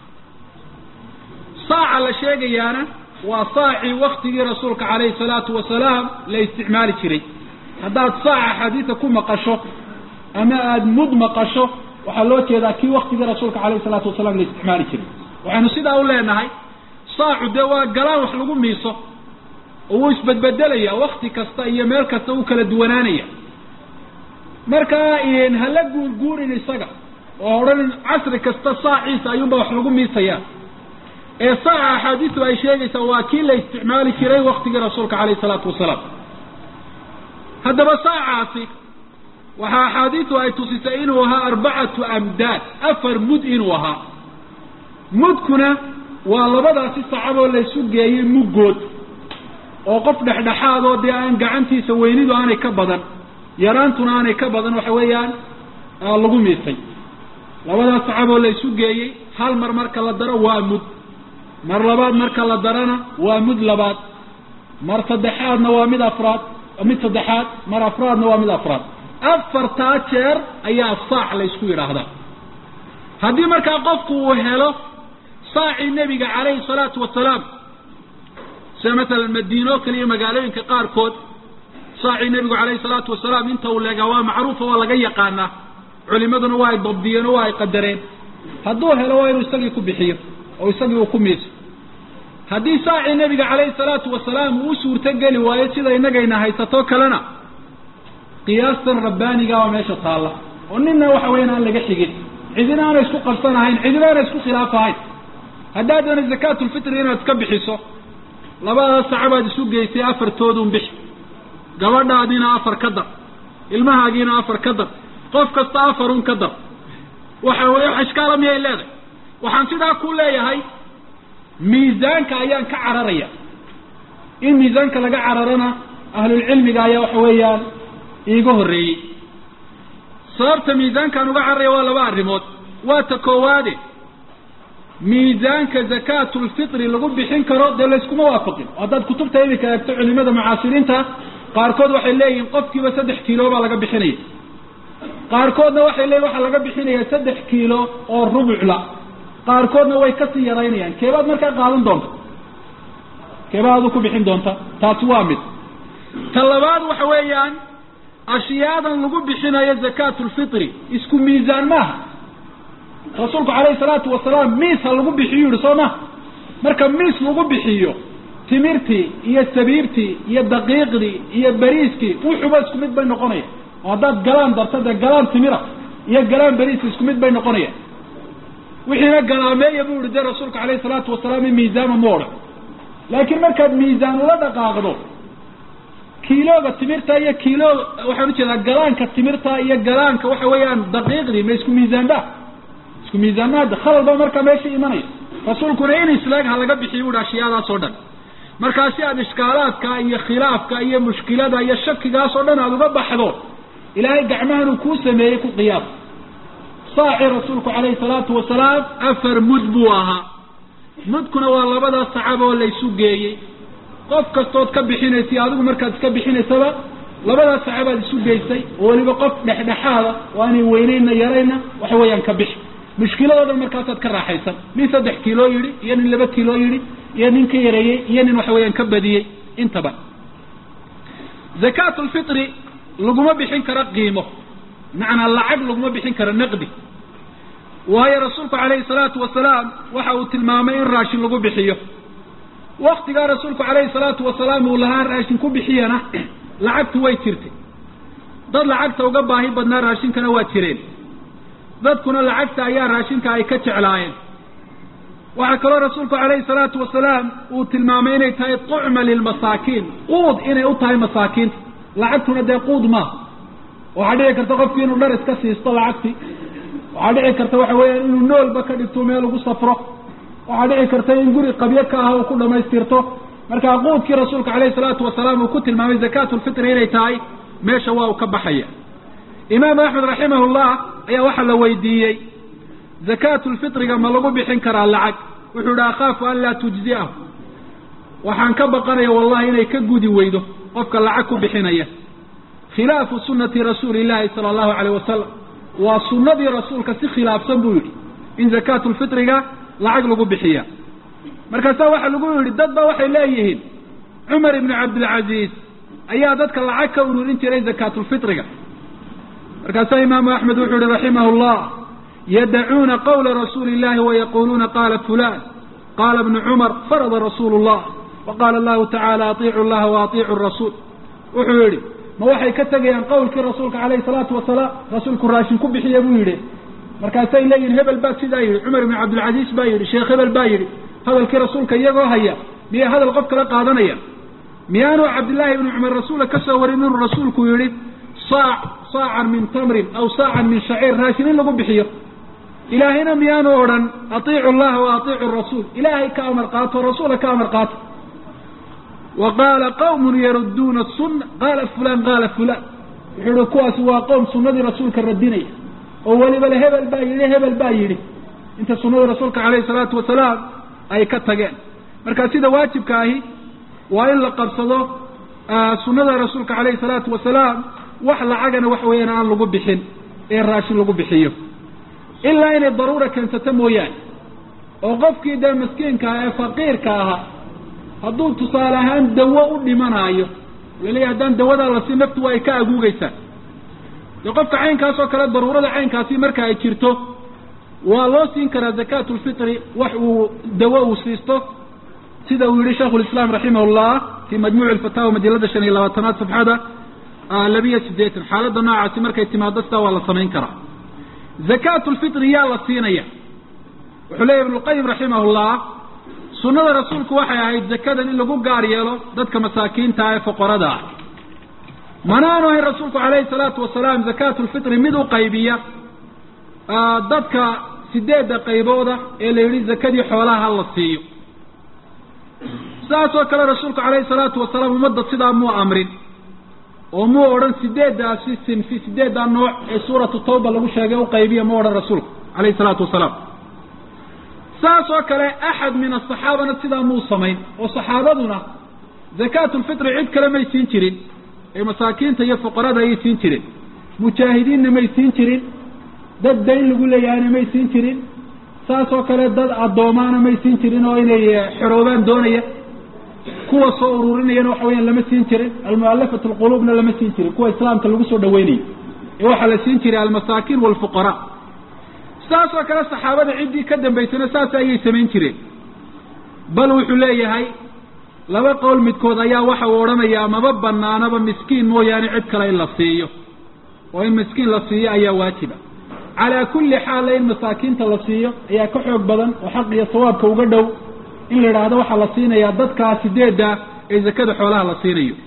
saaca la sheegayaana waa saacii waktigii rasuulka calayhi salaatu wasalaam la isticmaali jiray haddaad saaca xadiida ku maqasho ama aada mud maqasho waxaa loo jeedaa kii waktigii rasuulka calayhi salaatu wasalaam la isticmaali jiray waxaynu sidaa u leenahay saacu dee waa galaan wax lagu miiso oo wuu isbedbedelaya wakti kasta iyo meel kasta uu kala duwanaanaya markaa hala guurguurin isaga oo odhan casri kasta saaciisa ayuunba wax lagu miisaya ee saaca axaadiisu ay sheegaysaa waa kii la isticmaali jiray waktigii rasuulka calayhi salaatu wasalaam haddaba saacaasi waxaa axaadiisu ay tusisay inuu ahaa arbacatu amdaad afar mud inuu ahaa mudkuna waa labadaasi sacaboo laysu geeyey muggood oo qof dhexdhexaadoo dee aan gacantiisa weynidu aanay ka badan yaraantuna aanay ka badan waxa weeyaan lagu miisay labadaas sacaboo laysu geeyey hal mar marka la daro waa mud mar labaad marka la darana waa mud labaad mar saddexaadna waa mid afraad mid saddexaad mar afraadna waa mid afraad afartaa jeer ayaa saac laysku yidhaahdaa haddii markaa qofku uu helo saacii nebiga calayhi salaatu wasalaam sida masalan madiino kale iyo magaalooyinka qaarkood saacii nebigu calayhi salaatu wasalaam inta uu leegaa waa macruufa waa laga yaqaanaa culimaduna waa ay dabdiyeen oo waa ay qadareen hadduu helo waa inuu isagii ku bixiyo oo isagii uu ku miiso haddii saacii nebiga calayhi salaatu wasalaam uu u suurto geli waayo sida innagayna haysato kalena qiyaastan rabbaaniga oo meesha taalla oo ninna waxa weyan aan laga xigin cidina aana isku qabsanahayn cidina aana isku khilaafahayn haddaad doona zakaatulfitri inaad iska bixiso labadaas sacabaad isu geysay afartoodun bixi gabadhaadiina afar ka dar ilmahaagiina afar ka dar qof kasta afarun ka dar waxa weye wax ishkaala miyay leedahay waxaan sidaa ku leeyahay miisaanka ayaan ka cararaya in miisaanka laga cararana ahlulcilmiga ayaa waxa weeyaan iiga horreeyey sababta miisaankaan uga cararaya waa laba arrimood waa ta koowaade miisaanka zakaatulfitri lagu bixin karo dee layskuma waafaqin haddaad kutubta iminka eegto culimada mucaasiriinta qaarkood waxay leeyihiin qofkiiba saddex kiilo baa laga bixinaya qaarkoodna waxay leeyihin waxaa laga bixinaya saddex kiilo oo rubucla qaarkoodna way kasii yaraynayaan keebaad markaa qaadan doonta keebaad adu ku bixin doonta taasi waa mid ta labaad waxa weeyaan ashyaadan lagu bixinayo zakaatulfitri isku miisaan maaha rasuulku calayhi salaatu wasalaam miis ha lagu bixiyo yihi soo ma marka miis lagu bixiyo timirtii iyo sabiibtii iyo daqiiqdii iyo beriiskii wuxuba isku mid bay noqonaya oo haddaad galaan darto dee galaan timira iyo galaan beriiska isku mid bay noqonayaan wixiina galaameeya buu yihi dee rasuulka alayhi salaatu wasalaam in miisaama ma odhan laakiin markaad miisaan ula dhaqaaqdo kiilooga timirta iyo kiilo waxaan ujeedaa galaanka timirta iyo galaanka waxa weeyaan daqiiqdii ma isku miisaanba isku miisaanmaada khalal baa markaa meesha imanaya rasuulkuna in islaag ha laga bixiyo buhi ashyaadaas oo dhan markaa si aad ishkaalaadka iyo khilaafka iyo mushkilada iyo shakigaas oo dhan aada uga baxdo ilaahay gacmahan uu kuu sameeyey ku qiyaas saaci rasuulku calayhi salaatu wasalaam afar mud buu ahaa mudkuna waa labadaas sacab oo laysu geeyey qof kastood ka bixinaysay adigu markaad iska bixinaysaba labadaas sacabaad isu geysay oo weliba qof dhexdhexaada oo aanay weynayna yarayna waxa weeyaan ka bixi mushkiladoo dhan markaasaad ka raaxaysan nin saddex kiiloo yidhi iyo nin laba kiiloo yidhi iyo nin ka yareeyey iyo nin waxa weeyaan ka badiyey intaba zakaat lfitri laguma bixin karo qiimo macnaa lacag laguma bixin karo naqdi waayo rasuulku calayhi salaatu wasalaam waxa uu tilmaamay in raashin lagu bixiyo waktigaa rasuulku calayhi salaatu wasalaam uu lahaa raashin ku bixiyana lacagtu way jirtay dad lacagta uga baahi badnaa raashinkana waa jireen dadkuna lacagta ayaa raashinka ay ka jeclaayeen waxaa kaloo rasuulku calayhi salaatu wasalaam uu tilmaamay inay tahay tucma lilmasaakiin quud inay u tahay masaakiinta lacagtuna dee quud maaha waxaa dhici karta qofkii inuu dhar iska siisto lacagtii waxaa dhici karta waxa weeyaan inuu noolba ka dhigto meel ugu safro waxaa dhici karta in guri qabyo ka ah uu ku dhamaystirto markaa quudkii rasuulka calayhi salaatu wasalaam uu ku tilmaamay zakaatu lfitri inay tahay meesha waa uu ka baxaya imaamu axmed raximahullah ayaa waxaa la weydiiyey zakaatu lfitriga ma lagu bixin karaa lacag wuxuu ihi akhaafu an laa tujzi'ahu waxaan ka baqanaya wallahi inay ka gudi weydo qofka lacag ku bixinaya khilaafu sunati rasuuli llahi sala allahu alayh wasalam waa sunadii rasuulka si khilaafsan buu yidhi in zakaatu lfitriga lacag lagu bixiya markaasaa waxaa lagu yidhi dad ba waxay leeyihiin cumar ibnu cabdilcaziiz ayaa dadka lacag ka ururin jiray zakaatulfitriga markaasaa imaamu axmed wuxuu yihi raximah llah yadacuuna qawla rasuuli illahi wayaquluuna qaala fulan qaala bnu cumar farada rasuulu llah waqaala allahu tacaala atiicu llaha waatiicu rasuul wuxuu yidhi ma waxay ka tegayaan qawlkii rasuulka calayhi salaatu wasalaam rasuulku raashin ku bixiya buu yidhi markaasay leeyihin hebel baa sidaa yidhi cumar ibnu cabdilcaziiz baa yidhi sheekh hebel baa yidhi hadalkii rasuulka iyagoo haya miyay hadal qof kala qaadanaya miyaanu cabdillaahi ibnu cumar rasuula ka soo warin inuu rasuulku yidhi saac saacan min tamrin aw saacan min shaciir raashin in lagu bixiyo ilaahayna miyaanu odhan atiicu llaha wa atiicu rasuul ilaahay ka amar qaato rasuula ka amar qaato wa qaala qawmun yarudduuna sunna qaala fulan qaala fulan wuxuu ihi kuwaasi waa qowm sunadii rasuulka radinaya oo weliba le hebel baa yidhi hebel baa yidhi inta sunadii rasuulka calayhi salaatu wasalaam ay ka tageen marka sida waajibka ahi waa in la qabsado sunada rasuulka calayhi salaatu wasalaam wax lacagana wax weeyaan aan lagu bixin ee raashin lagu bixiyo ilaa inay daruura keensato mooyaane oo qofkii dee maskiinka ah ee faqiirka ahaa hadduu tusaale ahaan dawo u dhimanaayo laleeyahy haddaan dawadaa la siin naftu waa ay ka aguugeysaa dee qofka caynkaas oo kale daruurada caynkaasi marka ay jirto waa loo siin karaa zakaatu lfitri wax uu dawo uu siisto sida uu yihi shaikhu lislaam raximah llah fi majmuuci alfataawa majalada shan iyo labaatanaad safxada labiyo sideetan xaaladda noocaasi markay timaado sidaa waa la samayn karaa zakaatu lfitri yaa la siinaya wuxuu leeyahy ibnulqayim raximah llah sunada rasuulku waxay ahayd zakadan in lagu gaar yeelo dadka masaakiinta ee foqorada ah manaanu ahayn rasuulku calayhi salaatu wasalaam zakaatu lfitri mid u qaybiya dadka sideedda qaybooda ee la yidhi zakadii xoolaha ha la siiyo saasoo kale rasuulku calayhi salaatu wasalaam ummadda sidaa muu amrin oo muu odhan sideeddaasi sinfi sideeddaa nooc ee suuratu tawba lagu sheegay u qaybiya mu odhan rasuulku calayhi salaatu wasalaam saas oo kale axad min asaxaabana sidaa muu samayn oo saxaabaduna zakaatu lfitri cid kale may siin jirin ee masaakiinta iyo fuqarada ayay siin jireen mujaahidiinna may siin jirin dad dayn lagu leeyahayna may siin jirin saas oo kale dad addoomaana may siin jirin oo inay xoroobaan doonaya kuwa soo ururinayana waxa weyaan lama siin jirin almualafat alquluubna lama siin jirin kuwa islaamka lagu soo dhaweynayo ee waxaa la siin jiray almasaakiin walfuqaraa saas oo kale saxaabada ciddii ka dambaysana saas ayay samayn jireen bal wuxuu leeyahay laba qowl midkood ayaa waxa uu odhanayaa maba banaanaba miskiin mooyaane cid kale in la siiyo oo in miskiin la siiyo ayaa waajiba calaa kulli xaalla in masaakiinta la siiyo ayaa ka xoog badan oo xaq iyo sawaabka uga dhow in la idhaahdo waxaa la siinayaa dadkaa sideedda ee zakada xoolaha la siinayo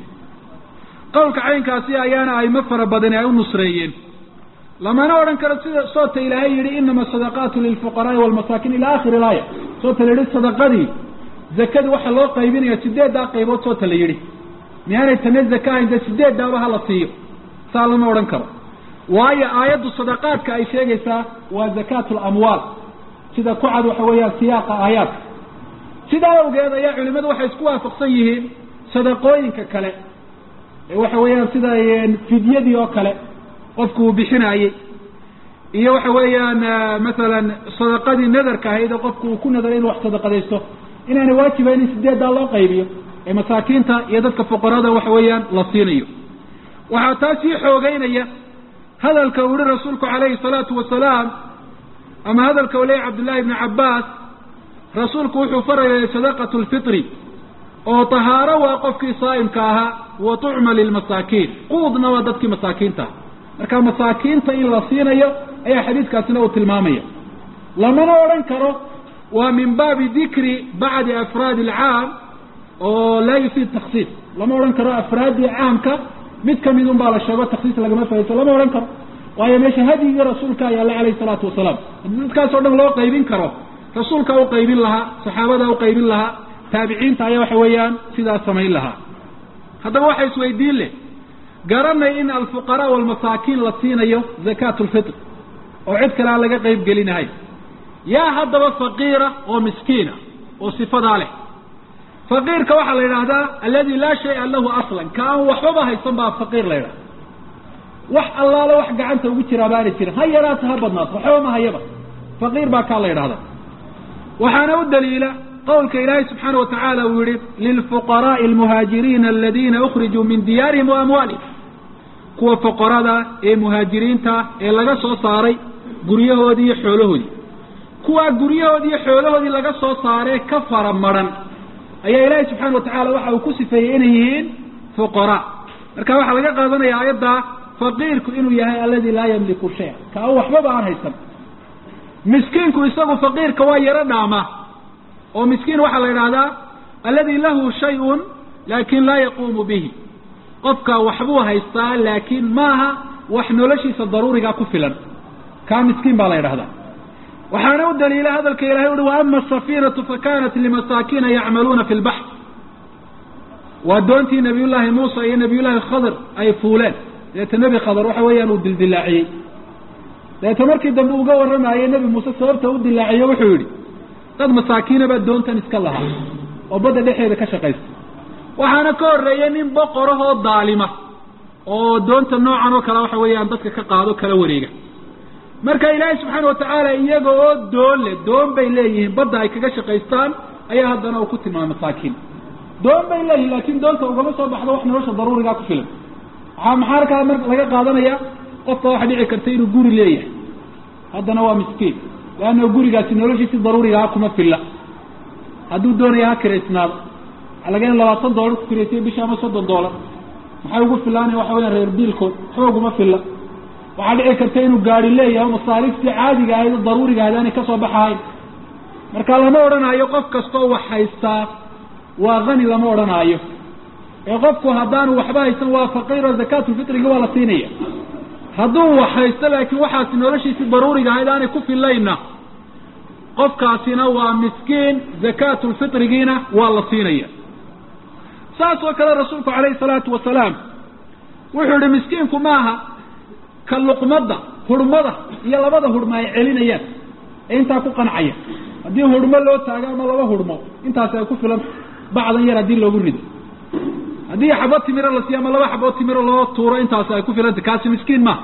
qowlka caynkaasi ayaana aymo fara badani ay u nusreeyeen lamana odhan karo sida soota ilaahay yihi inama sadaqaatu lilfuqaraai walmasaakiin ila akhiri ilaaya soota la yihi sadaqadii zakadii waxaa loo qaybinaya sideeddaa qaybood soota la yidhi miyaanay tana zaka ahayn dee sideeddaaba hala siiyo saa lama odhan karo waayo aayaddu sadaqaadka ay sheegaysaa waa zakaatu lamwaal sida ku cad waxa weeyaan siyaaqa aayaadka sidaa awgeed ayaa culimadu waxay isku waafaqsan yihiin sadaqooyinka kale ee waxa weeyaan sida fidyadii oo kale qofku uu bixinaayey iyo waxa weeyaan masalan sadaqadii nadarka ahayd oo qofku uu ku nadaray inuu wax sadaqadaysto inaanay waajibayn in sideeddaa loo qaybiyo ee masaakiinta iyo dadka fuqarada waxa weeyaan la siinayo waxaa taa sii xoogeynaya hadalka uu yihi rasuulku calayhi salaatu wasalaam ama hadalka uu leeyay cabdullahi ibni cabbaas rasuulku wuxuu farayay sadaqatu lfitri oo tahaaro waa qofkii saa'imka ahaa wa tucma lilmasaakiin quudna waa dadkii masaakiinta ah marka masaakiinta in la siinayo ayaa xadiiskaasina uu tilmaamaya lamana odhan karo waa min baabi dikri bacdi afraadi alcaam oo laa yufiid taksiis lama odhan karo afraaddii caamka mid kamid un baa la sheego taksiis lagama fahaysto lama odhan karo waayo meesha hadyigii rasuulka ayaa la alayhi salaatu wasalaam haddii dadkaas o dhan loo qaybin karo rasuulkaa u qaybin lahaa saxaabadaa u qaybin lahaa taabiciinta ayaa waxa weeyaan sidaas samayn lahaa haddaba waxa isweydiin leh garanay in alfuqaraa walmasaakiin la siinayo zakaatu lfitr oo cid kale aan laga qayb gelinahay yaa haddaba faqiira oo miskiina oo sifadaa leh faqiirka waxaa la yidhaahdaa aladi laa shaya lahu aslan ka aan waxbaba haysan baa faqiir la yidhaha wax allaale wax gacanta ugu jiraa baana jirin ha yaraata ha badnaato waxba ma hayaba faqiir baa kaa la yidhahdaa waxaana u daliila qowlka ilaahay subxaana watacaala uu yihi lilfuqaraai almuhaajiriina aladina ukrijuu min diyaarihim wa amwaalihim kuwa fuqarada ee muhaajiriinta ee laga soo saaray guryahoodii iyo xoolahoodii kuwaa guryahoodii iyo xoolahoodii laga soo saaree ka fara maran ayaa ilaahay subxaana watacaala waxa uu ku sifeeyey inay yihiin fuqaraa marka waxaa laga qaadanaya aayadda faqiirku inuu yahay aladi laa yamliku shaya ka an waxbaba aan haysan miskiinku isagu faqiirka waa yaro dhaama oo miskiin waxaa la yidhahdaa aladi lahu shay-un laakin laa yaquumu bihi qofka waxbuu haystaa laakiin maaha wax noloshiisa daruurigaa ku filan kaa miskiin baa la yidhahdaa waxaana u daliila hadalka ilahay uhi waama asafiinatu fakanat limasaakiina yacmaluuna fi lbaxr waa doontii nabiy llaahi muusa iyo nabiy llaahi khadr ay fuuleen deeta nebi khadr waxa weeyaan uu dildilaaciyey deeta markii dambe uga warramaayey nebi muuse sababta u dilaaciye wuxuu yidhi dad masaakiina baa doontan iska lahaa oo badda dhexeeda ka shaqaysta waxaana ka horreeyey nin boqorahoo daalima oo doonta noocan oo kale waxa weeyaan dadka ka qaado kala wareega marka ilaahay subxaana watacaala iyaga oo doon leh doon bay leeyihiin badda ay kaga shaqaystaan ayaa haddana uu ku tilmaamay masaakiin doon bay leeyihin laakiin doonta ugama soo baxdo wax nolosha daruurigaa ku filan waxaa maxaa arkaa mar laga qaadanaya qofka waxa dhici karta inuu guri leeyahay haddana waa miskiin leanna gurigaasi noloshiisi daruurigaa kuma filla hadduu doonaya ha kiraysnaado waxaa laga in labaatan doolar ku kiraysay bisha ama soddon doolar maxay ugu filaanaya waxa weya reer biilkood waxba uguma filla waxaa dhici karta inuu gaari leeyahay masaariiftii caadiga ahayd oo daruuriga ahayd aanay kasoo baxahayn marka lama odhanaayo qof kastoo wax haystaa waa hani lama odhanaayo ee qofku haddaanu waxba haysan waa faqiiro zakaatulfitriga waa la siinaya hadduu wax haysto laakiin waxaasi noloshiisii daruuriga ahayd aanay ku filayna qofkaasina waa miskiin zakaatulfitrigiina waa la siinaya saas oo kale rasuulku calayhi salaatu wasalaam wuxuu yihi miskiinku maaha ka luqmadda hurmada iyo labada hurmo ay celinayaan ee intaa ku qancaya haddii hurmo loo taago ama laba hurmo intaasi ay ku filan bacdan yar haddii loogu rido haddii xabo timiro la siiyo ama laba xabo timiro loo tuuro intaasi ay ku filanta kaasi miskiin maaha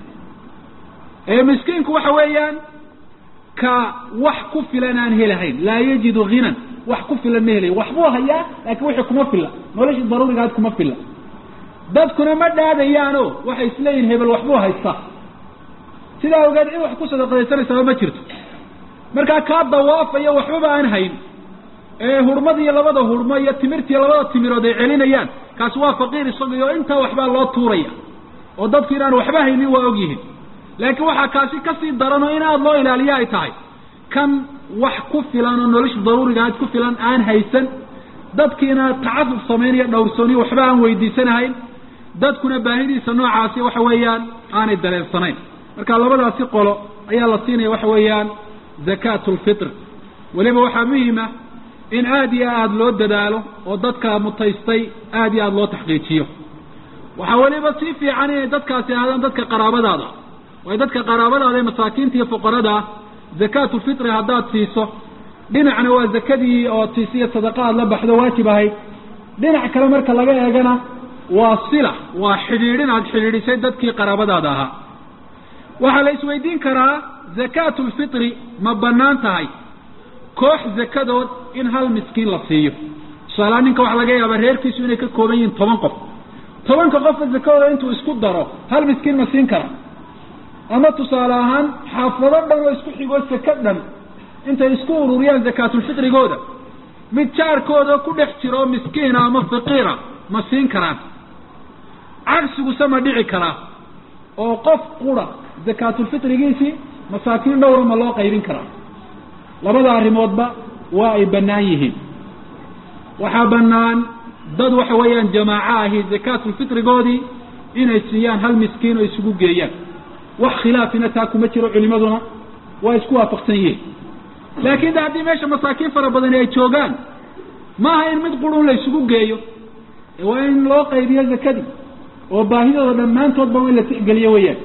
ee miskiinku waxa weeyaan ka wax ku filan aan helahayn laa yajidu hinan wax ku filan ma helayo waxbuu hayaa laakiin wixii kuma filla noloshii daruurigaad kuma filla dadkuna ma dhaadayaano waxay isleeyihin hebel waxbuu haystaa sidaa ogeed cid wax ku sadaqadaysanaysaaba ma jirto markaa kaa dawaafayo waxbaba aan hayn ee hurmadiiyo labada hurmo iyo timirtiiyo labada timirood ay celinayaan kaasi waa faqiir isaga iyo intaa waxbaa loo tuuraya oo dadku inaan waxba haynin waa ogyihiin laakiin waxaa kaasi kasii daran oo in aada loo ilaaliyo ay tahay kan wax ku filan oo nolosha daruuriga aad ku filan aan haysan dadkiina tacafuf samaynayo dhowrsooniyo waxba aan weydiisanahayn dadkuna baahidiisa noocaasi waxa weeyaan aanay dareensanayn marka labadaasi qolo ayaa la siinaya waxa weeyaan zakaatu lfitr weliba waxaa muhima in aada iyo aada loo dadaalo oo dadka mutaystay aada iyo aada loo taxqiijiyo waxaa weliba sii fiican inay dadkaasi ahaadaan dadka qaraabadaada waayo dadka qaraabadaada ee masaakiinta iyo fuqarada zakaatu lfitri haddaad siiso dhinacna waa zakadii oo tiisiyo sadaqa aad la baxdo waajib ahayd dhinac kale marka laga eegana waa sila waa xidhiidhin aad xidhiidhisay dadkii qaraabadaada ahaa waxaa la isweydiin karaa zakaatu lfitri ma bannaan tahay koox zakadood in hal miskiin la siiyo tusaalaha ninka waxaa laga yaabaa reerkiisu inay ka kooban yihiin toban qof tobanka qofka zakadooda intuu isku daro hal miskiin ma siin kara ama tusaale ahaan xaafado dhan oo isku xigoo saka dhan intay isku ururiyaan zakaatulfitrigooda mid jaarkooda ku dhex jiro oo miskiina ama faqiira ma siin karaan cagsiguse ma dhici karaa oo qof qura zakaatulfitrigiisii masaakiin dhowra ma loo qaybin karaa labada arrimoodba waa ay bannaan yihiin waxaa bannaan dad waxa weeyaan jamaaco ahi zakaatulfitrigoodii inay siiyaan hal miskiin oo isugu geeyaan wax khilaafina taa kuma jiro culimaduna waa isku waafaqsan yihiin laakiin de haddii meesha masaakiin fara badani ay joogaan maaha in mid qurun la isugu geeyo waa in loo qaybiyo zakadii oo baahidooda dhammaantoodba in la tixgeliyo weeyaan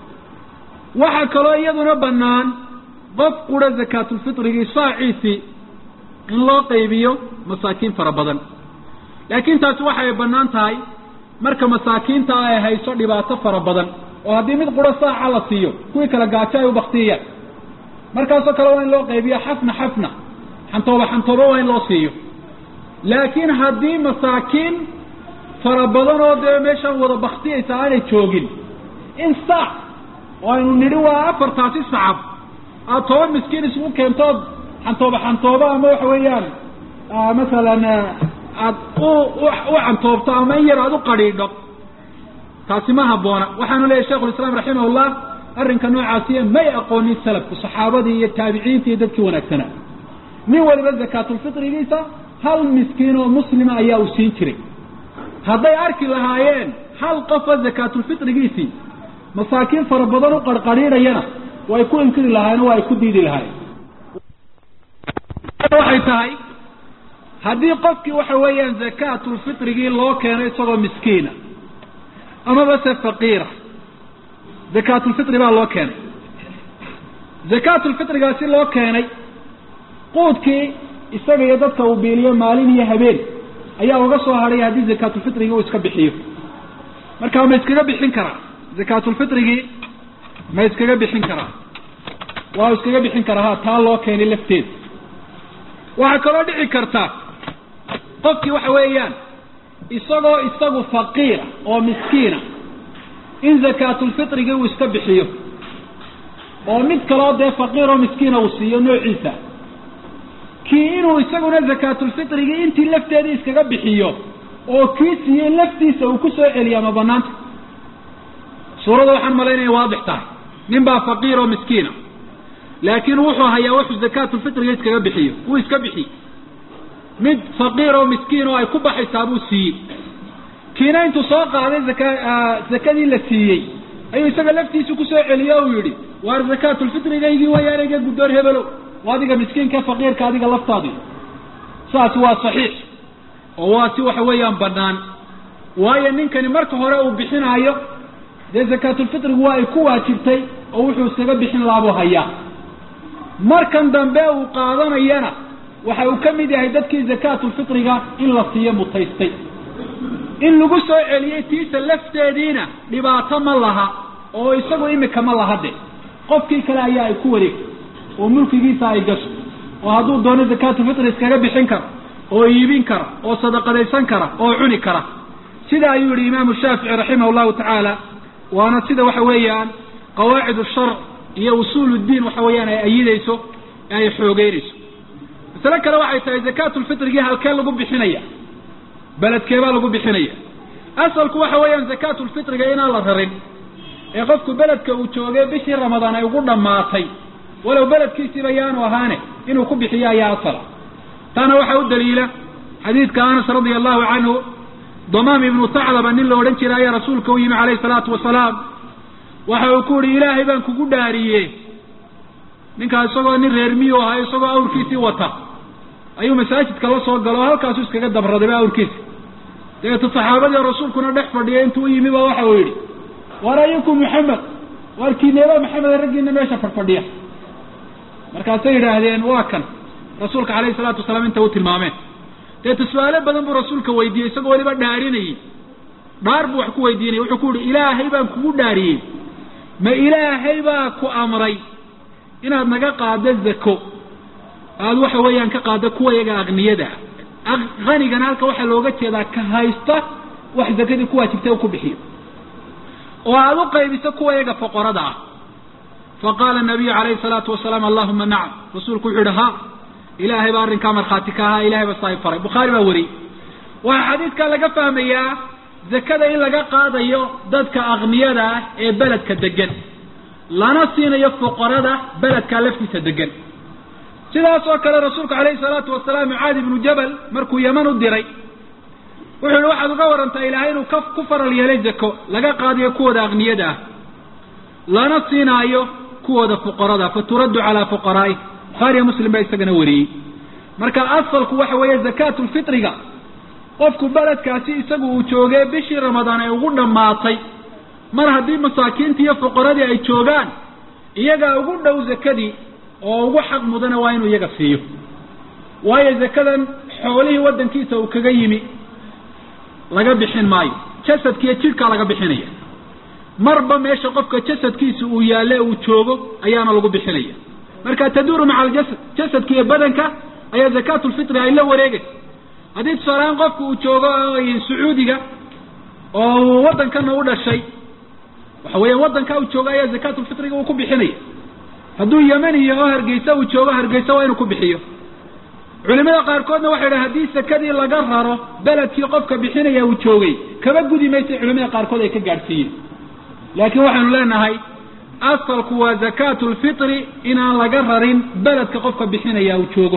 waxaa kaloo iyaduna bannaan qof qura zakaatulfitrigii saaciisii in loo qaybiyo masaakiin fara badan laakiin taasi waxay bannaan tahay marka masaakiinta ay hayso dhibaato fara badan oo haddii mid qura saaca la siiyo kuwii kale gaajo ay u baktiyayaan markaasoo kale waa in loo qaybiyo xafna xafna xantooba xantooba waa in loo siiyo laakiin haddii masaakiin fara badan oo dee meeshaan wada baktiyaysa aanay joogin in saac oo aynu nidhi waa afartaasi sacab aada toban miskiin isugu keentood xantooba xantooba ama waxa weeyaan masalan aad u u cantoobto ama in yar aada u qadhiidho taasi ma habboona waxaanu leeyahy shekhulislaam raximahullah arrinka noocaasiya may aqoonin salafku saxaabadii iyo taabiciinta iyo dadkii wanaagsanaa nin waliba zakaatulfitrigiisa hal miskiin oo muslima ayaa uu siin jiray hadday arki lahaayeen hal qofa zakaatulfitrigiisii masaakiin fara badan u qarqadhiidhayana way ku inkiri lahaayeen waa ay ku diidi lahaayeen waxay tahay haddii qofkii waxa weeyaan zakaatulfitrigii loo keeno isagoo miskiina amaba se faqiira zakaatulfitri baa loo keenay zakaatulfitrigaasi loo keenay quudkii isaga iyo dadka uu biiliyo maalin iyo habeen ayaa uga soo hadhay haddii zakaatulfitrigii uu iska bixiyo marka ma iskaga bixin karaa zakaatulfitrigii ma iskaga bixin karaa waa iskaga bixin karaa ha taa loo keenay lafteeda waxaa kaloo dhici karta qofkii waxa weeyaan isagoo isagu faqiira oo miskiina in zakaatulfitrigii uu iska bixiyo oo mid kaloo dee faqiir oo miskiina uu siiyo noociisa kii inuu isaguna zakaatulfitrigii intii lafteedii iskaga bixiyo oo kii siiyey laftiisa uu ku soo celiya ma banaanta suurada waxaan malaynaya waadix tahay nin baa faqiir oo miskiina laakiin wuxuu hayaa wuxuu zakaatulfitriga iskaga bixiyo wuu iska bixiy mid faqiir oo miskiin oo ay ku baxaysaa buu siiyey kiina intuu soo qaaday zaka zakadii la siiyey ayuu isaga laftiisu kusoo celiye o uu yidhi waar zakaatulfitrigaygii wayaana iga guddoon hebelow waa adiga miskiinka faqiirka adiga laftaadi saasi waa saxiix oo waa si waxa weeyaan bannaan waayo ninkani marka hore uu bixinaayo dee zakaatulfitrigu waa ay ku waajibtay oo wuxuu iskaga bixin laabuu hayaa markan dambe uu qaadanayana waxa uu ka mid yahay dadkii zakaatulfitriga in la siiyo mutaystay in lagu soo celiyey tiisa lafteediina dhibaato ma laha oo isagu imika ma laha de qofkii kale ayaa ay ku wareegtay oo mulkigiisa ay gasho oo hadduu doono zakaatulfitri iskaga bixin kara oo iibin kara oo sadaqadaysan kara oo cuni kara sida ayuu yihi imaamu shaafici raximah llahu tacaala waana sida waxa weeyaan qawaacid sharc iyo usuul ddiin waxa weeyaan ay ayidayso ee ay xoogeynayso masale kale waxay tahay zakaatulfitrigii halkee lagu bixinaya beledkeebaa lagu bixinaya asalku waxa weeyaan zakaatulfitriga inaan la rarin ee qofku beledka uu joogay bishii ramadaan ay ugu dhammaatay walow beledkiisiiba yaanu ahaane inuu ku bixiyo ayaa asala taana waxaa u daliila xadiidka anas radia allahu canhu damaam ibnu taclaba nin la odhan jiray ayaa rasuulka u yimi calayhi salaatu wasalaam waxa uu ku yihi ilaahay baan kugu dhaariye ninkaa isagoo nin reer miyu ahaa isagoo awrkiisii wata ayuu masaajidka la soo galo oo halkaasu iskaga dabradayba awrkiisa dabeetu saxaabadii rasuulkuna dhex fadhiya intuu u yimi ba waxa uu yidhi war ayukum maxamed waar kiineeba maxamed raggiina meesha fadhfadhiya markaasay yidhaahdeen waa kan rasuulka calayhi salaatu wasalaam inta u tilmaameen deetu su-aalo badan buu rasuulka weydiiyey isagoo weliba dhaarinayey dhaar buu wax ku weydiinayay wuxuu ku yihi ilaahay baan kugu dhaariyey ma ilaahay baa ku amray inaad naga qaado zako aada waxa weeyaan ka qaado kuwa yaga akniyada ah hanigana halka waxaa looga jeedaa ka haysta wax zakadii ku waajibtay u ku bixiyo oo aada u qaybiso kuwa yaga foqorada ah faqaala nabiyu calayhi salaatu wasalaam allahuma nacam rasuulku wuxuu yihi ha ilaahay baa arrinkaa markhaati ka ahaa ilahay baa saahib faray bukhaari baa wariyey waxaa xadiidkaa laga fahmayaa zakada in laga qaadayo dadka akniyada ah ee beledka degan lana siinayo foqorada beledkaa laftiisa degan sidaas oo kale rasuulku calayhi salaatu wasalaam mucaadi ibnu jabal markuu yeman u diray wuxuu yihi waxaad uga warantaa ilaahay inuu ka ku faral yeelay zako laga qaadayo kuwooda akniyada ah lana siinaayo kuwooda fuqarada fa turaddu calaa fuqaraai bukhaariya muslim baa isagana wariyey marka asalku waxa weeye zakaatu lfitriga qofku beledkaasi isagu uu joogay bishii ramadaan ay ugu dhammaatay mar haddii masaakiintii iyo fuqaradii ay joogaan iyagaa ugu dhow zakadii oo ugu xaq mudana waa inuu iyaga siiyo waayo zakadan xoolihii waddankiisa uu kaga yimi laga bixin maayo jasadkiiyo jidhkaa laga bixinaya marba meesha qofka jasadkiisa uu yaalle uu joogo ayaana lagu bixinaya marka taduuru maca aljasad jasadka iyo badanka ayaa zakaatu lfitri ay la wareegaysa haddii tusaalehaan qofku uu joogo sacuudiga oo uu waddankana u dhashay waxa weeyaan waddankaa uu joogo ayaa zakaatulfitriga uu ku bixinaya hadduu yemaniya oo hargeysa uu joogo hargeysa waa inuu ku bixiyo culimada qaarkoodna waxay dhahen haddii sakadii laga raro beledkii qofka bixinaya uu joogay kaba gudi maysa culimada qaarkood ay ka gaadhsiiyeen laakiin waxaynu leenahay asalku waa zakaatu lfitri inaan laga rarin beledka qofka bixinaya uu joogo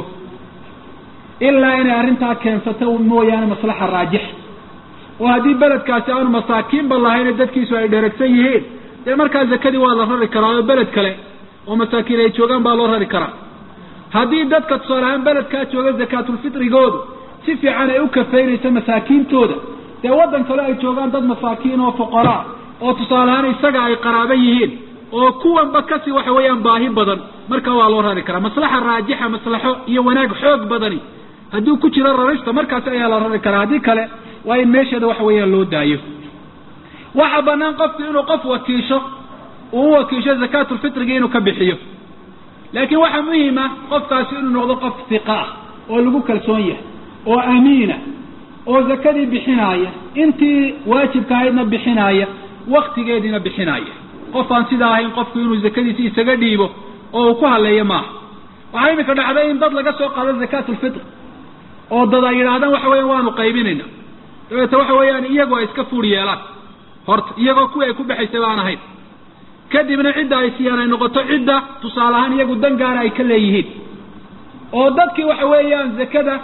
ilaa inay arrintaa keensata mooyaane maslaxa raajixa oo haddii beledkaasi aanu masaakiinba lahayn dadkiisu ay dheragsan yihiin dee markaa zakadii waa la rari karaa oo beled kale oo masaakiin ay joogaan baa loo rari karaa haddii dadka tusaale ahaan beledkaa jooga zakaatulfitrigoodu si fiican ay u kafaynayso masaakiintooda dee waddan kale ay joogaan dad masaakiin oo fuqaraa oo tusaale ahaan isaga ay qaraabo yihiin oo kuwanba kasi waxa weeyaan baahi badan markaa waa loo rari karaa maslaxa raajixa maslaxo iyo wanaag xoog badani hadduu ku jiro rarista markaasi ayaa la rari karaa haddii kale waa in meesheeda waxa weeyaan loo daayo waxa banaan qofku inuu qof wakiisho uu u wakiisho zakaatulfitrigi inuu ka bixiyo laakiin waxaa muhima qofkaasi inuu noqdo qof hiqa ah oo lagu kalsoon yahay oo amiina oo zakadii bixinaaya intii waajibka ahaydna bixinaaya waktigeediina bixinaaya qof aan sidaa ahayn qofku inuu zakadiisi isaga dhiibo oo uu ku haleeyo maaha waxaa imika dhacday in dad laga soo qaado zakaatulfitr oo dad ay yidhaahdaan waxa weeyaan waanu qaybinayna dabeete waxa weeyaan iyagu ay iska fuur yeelaan horta iyagoo kuwii ay ku baxaysay baan ahayn kadibna cidda ay siiyaan ay noqoto cidda tusaale ahaan iyagu dan gaara ay ka leeyihiin oo dadkii waxa weeyaan zakada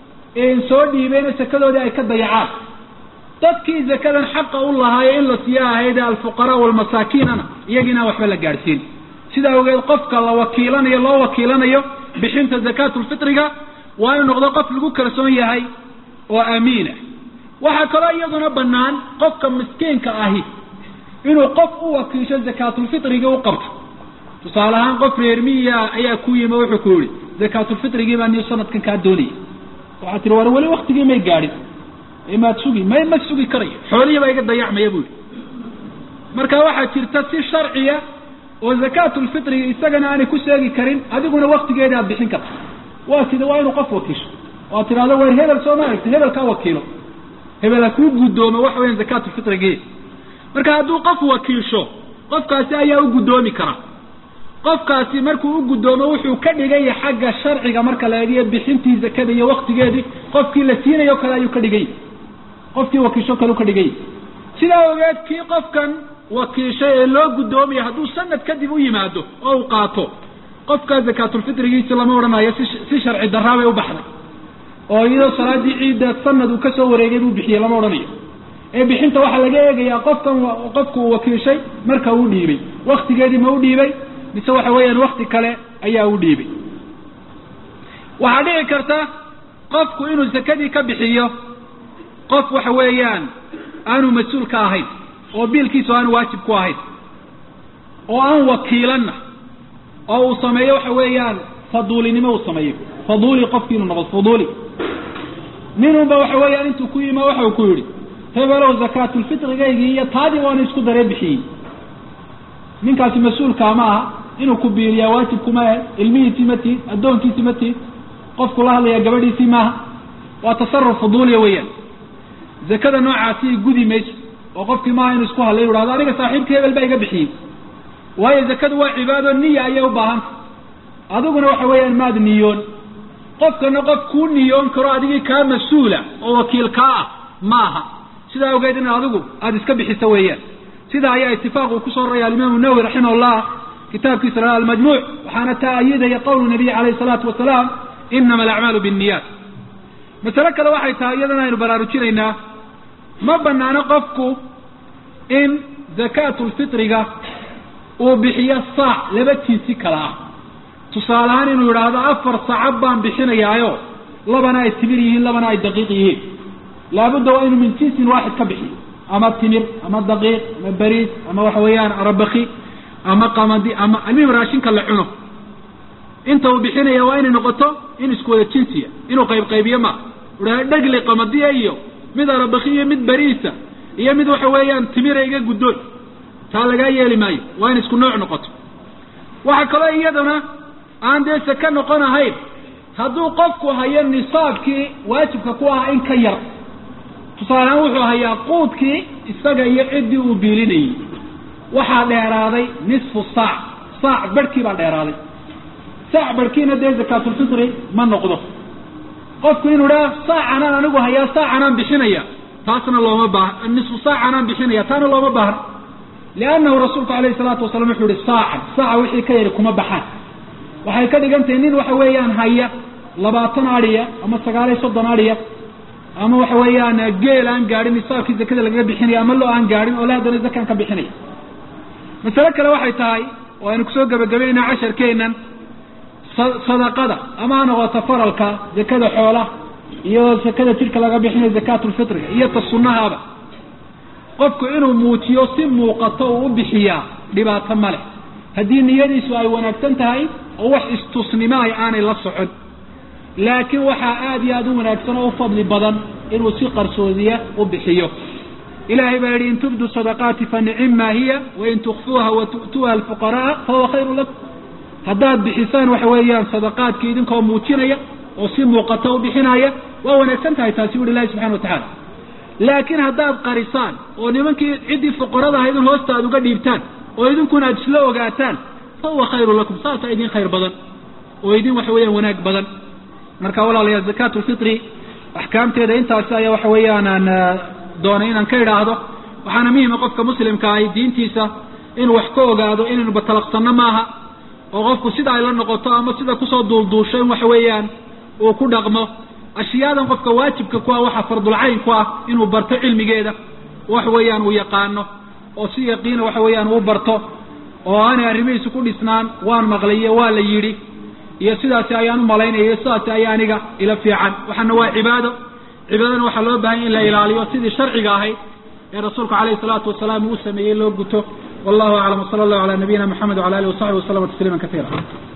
soo dhiibeyna sakadoodii ay ka dayacaan dadkii zakadan xaqa u lahaayo in la siiyo ahayd alfuqaraa walmasaakiinana iyagiina waxba la gaadhsiin sidaa ogeed qofka la wakiilanayo loo wakiilanayo bixinta zakaatulfitriga waa inuu noqdo qof lagu kalsoon yahay oo amiina waxaa kaloo iyaduna banaan qofka miskiinka ahi inuu qof u wakiisho zakaatulfitrigii u qabto tusaale ahaan qof reer miya ayaa ku yimi wuxuu ku yihi zakaatulfitrigii baa niyo sanadkan kaa doonaya waxaa tihi war weli waktigii may gaadhin maad sugi may ma sugi karayo xoolihii baa iga dayacmaya bu yihi marka waxaa jirta si sharciya oo zakaatulfitriga isagana aanay ku seegi karin adiguna waktigeeda aad bixin karta waa sida waa inuu qof wakiisho oo ad tidhahdo war hebel soo ma aragti hebel kaa wakiilo hebel ha kuu guddoomo waxa weyan zakaatulfitrigi marka hadduu qof wakiisho qofkaasi ayaa u guddoomi kara qofkaasi markuu u guddoomo wuxuu ka dhigaya xagga sharciga marka la eegiyo bixintii zakada iyo waktigeedii qofkii la siinayo kale ayuu ka dhigay qofkii wakiisho kale u ka dhigay sidaa ogeed kii qofkan wakiishay ee loo guddoomayo hadduu sanad kadib u yimaado oo uu qaato qofkaa zakaatulfitrigiisi lama odhanayo si si sharci darraa bay u baxday oo iyadoo salaadii ciidda sanad uu kasoo wareegay buu bixiyey lama odhanayo ee bixinta waxaa laga eegayaa qofkan qofku uu wakiishay marka uu dhiibay waktigeedii ma u dhiibay mise waxa weeyaan wakti kale ayaa u dhiibay waxaa dhici karta qofku inuu zakadii ka bixiyo qof waxa weeyaan aanu mas-uul ka ahayn oo biilkiisu aanu waajib ku ahayn oo aan wakiilanna oo uu sameeyo waxa weeyaan faduulinimo uu sameeyo faduuli qofki inuu noqdo faduuli ninunba waxa weeyaan intuu ku yima waxa uu ku yidhi hebelow zakaatulfitrigaygii iyo taadii waana isku daree bixiyey ninkaasi mas-uulkaa ma aha inuu ku biiliyaa waajibkuma ahe ilmihiisii ma tiid addoonkiisii ma tiid qofku la hadlaya gabadhiisii maaha waa tasaruf fuduuliya weeyaan zakada noocaasi gudi mayso oo qofkii maaha inuu isku hadlay u hahdo aniga saaxiibkii hebel baa iga bixiyey waayo zakadu waa cibaado niya ayay u baahanta adiguna waxa weeyaan maad niyoon qofkana qof kuu niyoon karo adigii kaa mas-uula oo wakiil kaa ah maaha sidaa awgeed in adigu aada iska bixiso weeyaan sidaa ayaa itifaaq uu kusoo roraya alimaamu nawowi raximah kitaabkiisa la almajmuuc waxaana taa ayidaya qowlu nabiy alayh salaatu wasalaam inama alacmaalu binniyaat masale kale waxay tahay iyadana aynu baraarujinaynaa ma banaano qofku in zakaatulfitriga uu bixiyo saac laba jinsi kala ah tusaale ahaan inuu yidhaahdo afar sacab baan bixinayaayo labana ay timir yihiin labana ay daqiiq yihiin laabudda waa inuu min jinsin waaxid ka bixiyo ama timir ama daqiiq ama bariis ama waxa weeyaan arabaki ama qamadi ama almihim raashinka la cuno inta uu bixinaya waa inay noqoto in isku wada jinsiya inuu qayb qaybiyo ma uha dhegli qamadiya iyo mid arabaki iyo mid bariisa iyo mid waxa weeyaan timira iga guddoon taa lagaa yeeli maayo waa in isku nooc noqoto waxaa kaloo iyadana aan dee saka noqon ahayn hadduu qofku hayo nisaabkii waajibka ku ahaa in ka yar tusaalehaan wuxuu hayaa quudkii isaga iyo ciddii uu biilinayey waxaa dheeraaday nisfu saac saac barhkii baa dheeraaday saac barhkiina dee zakaatulfitri ma noqdo qofku inuu idhaha saacanaan anigu hayaa saacanaan bixinaya taasna looma baaha nisfu saacanaan bixinaya taana looma baahna liannahu rasuulku alayhi salaatu wasalam wuxuu ihi saacan saaca wixii ka yari kuma baxaan waxay ka dhigan tahay nin waxa weeyaan haya labaatan adhiya ama sagaal iyo soddon adhiya ama waxa weeyaan geel aan gaadhin nisaabkii zakada lagaga bixinaya ama loo aan gaadhin oo la haddana zakaan ka bixinaya masale kale waxay tahay oo aynu kusoo gebagabaynaa casharkeenan sadaqada ama ha noqoto faralka zakada xoolaha iyo zakada jidhka laga bixinayo zakaatulfitriga iyo ta sunnahaaba qofku inuu muujiyo si muuqato uu u bixiyaa dhibaato ma leh haddii niyadiisu ay wanaagsan tahay oo wax istusnimaay aanay la socon laakiin waxaa aada iyo aada u wanaagsan oo u fadli badan inuu si qarsoodiya u bixiyo ilahay baa yihi in tubdu sadaqaati fa nicima hiya wain tukfuuha wa tu'tuuha alfuqaraa fahuwa khayru lakum haddaad bixisaan waxa weeyaan sadaqaadkii idinkoo muujinaya oo si muuqato u bixinaya waa wanaagsan tahay taasi bu ilahi subxana watacala laakiin haddaad qarisaan oo nimankii ciddii fuqarada ahayd in hoosta aad uga dhiibtaan oo idinkuna aad isla ogaataan fahuwa khayru lakum saasaa idin khayr badan oo idin waxa weeyaan wanaag badan marka walaalayaal zakaat lfitri axkaamteeda intaasi ayaa waxa weeyaan aan doonay inaan ka idhaahdo waxaana muhima qofka muslimka ahi diintiisa inuu wax ka ogaado inaynu batalaqsanno maaha oo qofku sida ay la noqoto ama sida kusoo duulduusho in waxa weeyaan uu ku dhaqmo ashiyaadan qofka waajibka ku ah waxa fardulcayn ku ah inuu barto cilmigeeda wax weeyaan uu yaqaano oo si yaqiina waxa weeyaan uu barto oo aanay arrimihiisu ku dhisnaan waan maqlayo waa la yidhi iyo sidaasi ayaan u malaynaya iyo sidaasi ayaa aniga ila fiican waxaana waa cibaado cibaadana waxaa loo bahanya in la ilaaliyo sidii sharciga ahayd ee rasuulku alayhi salaatu wasalaam uu sameeyey loo guto wallahu aclam wsala allahu ala nabiyina maxamed wala alihi wasaxbi waslama tasliima kaiira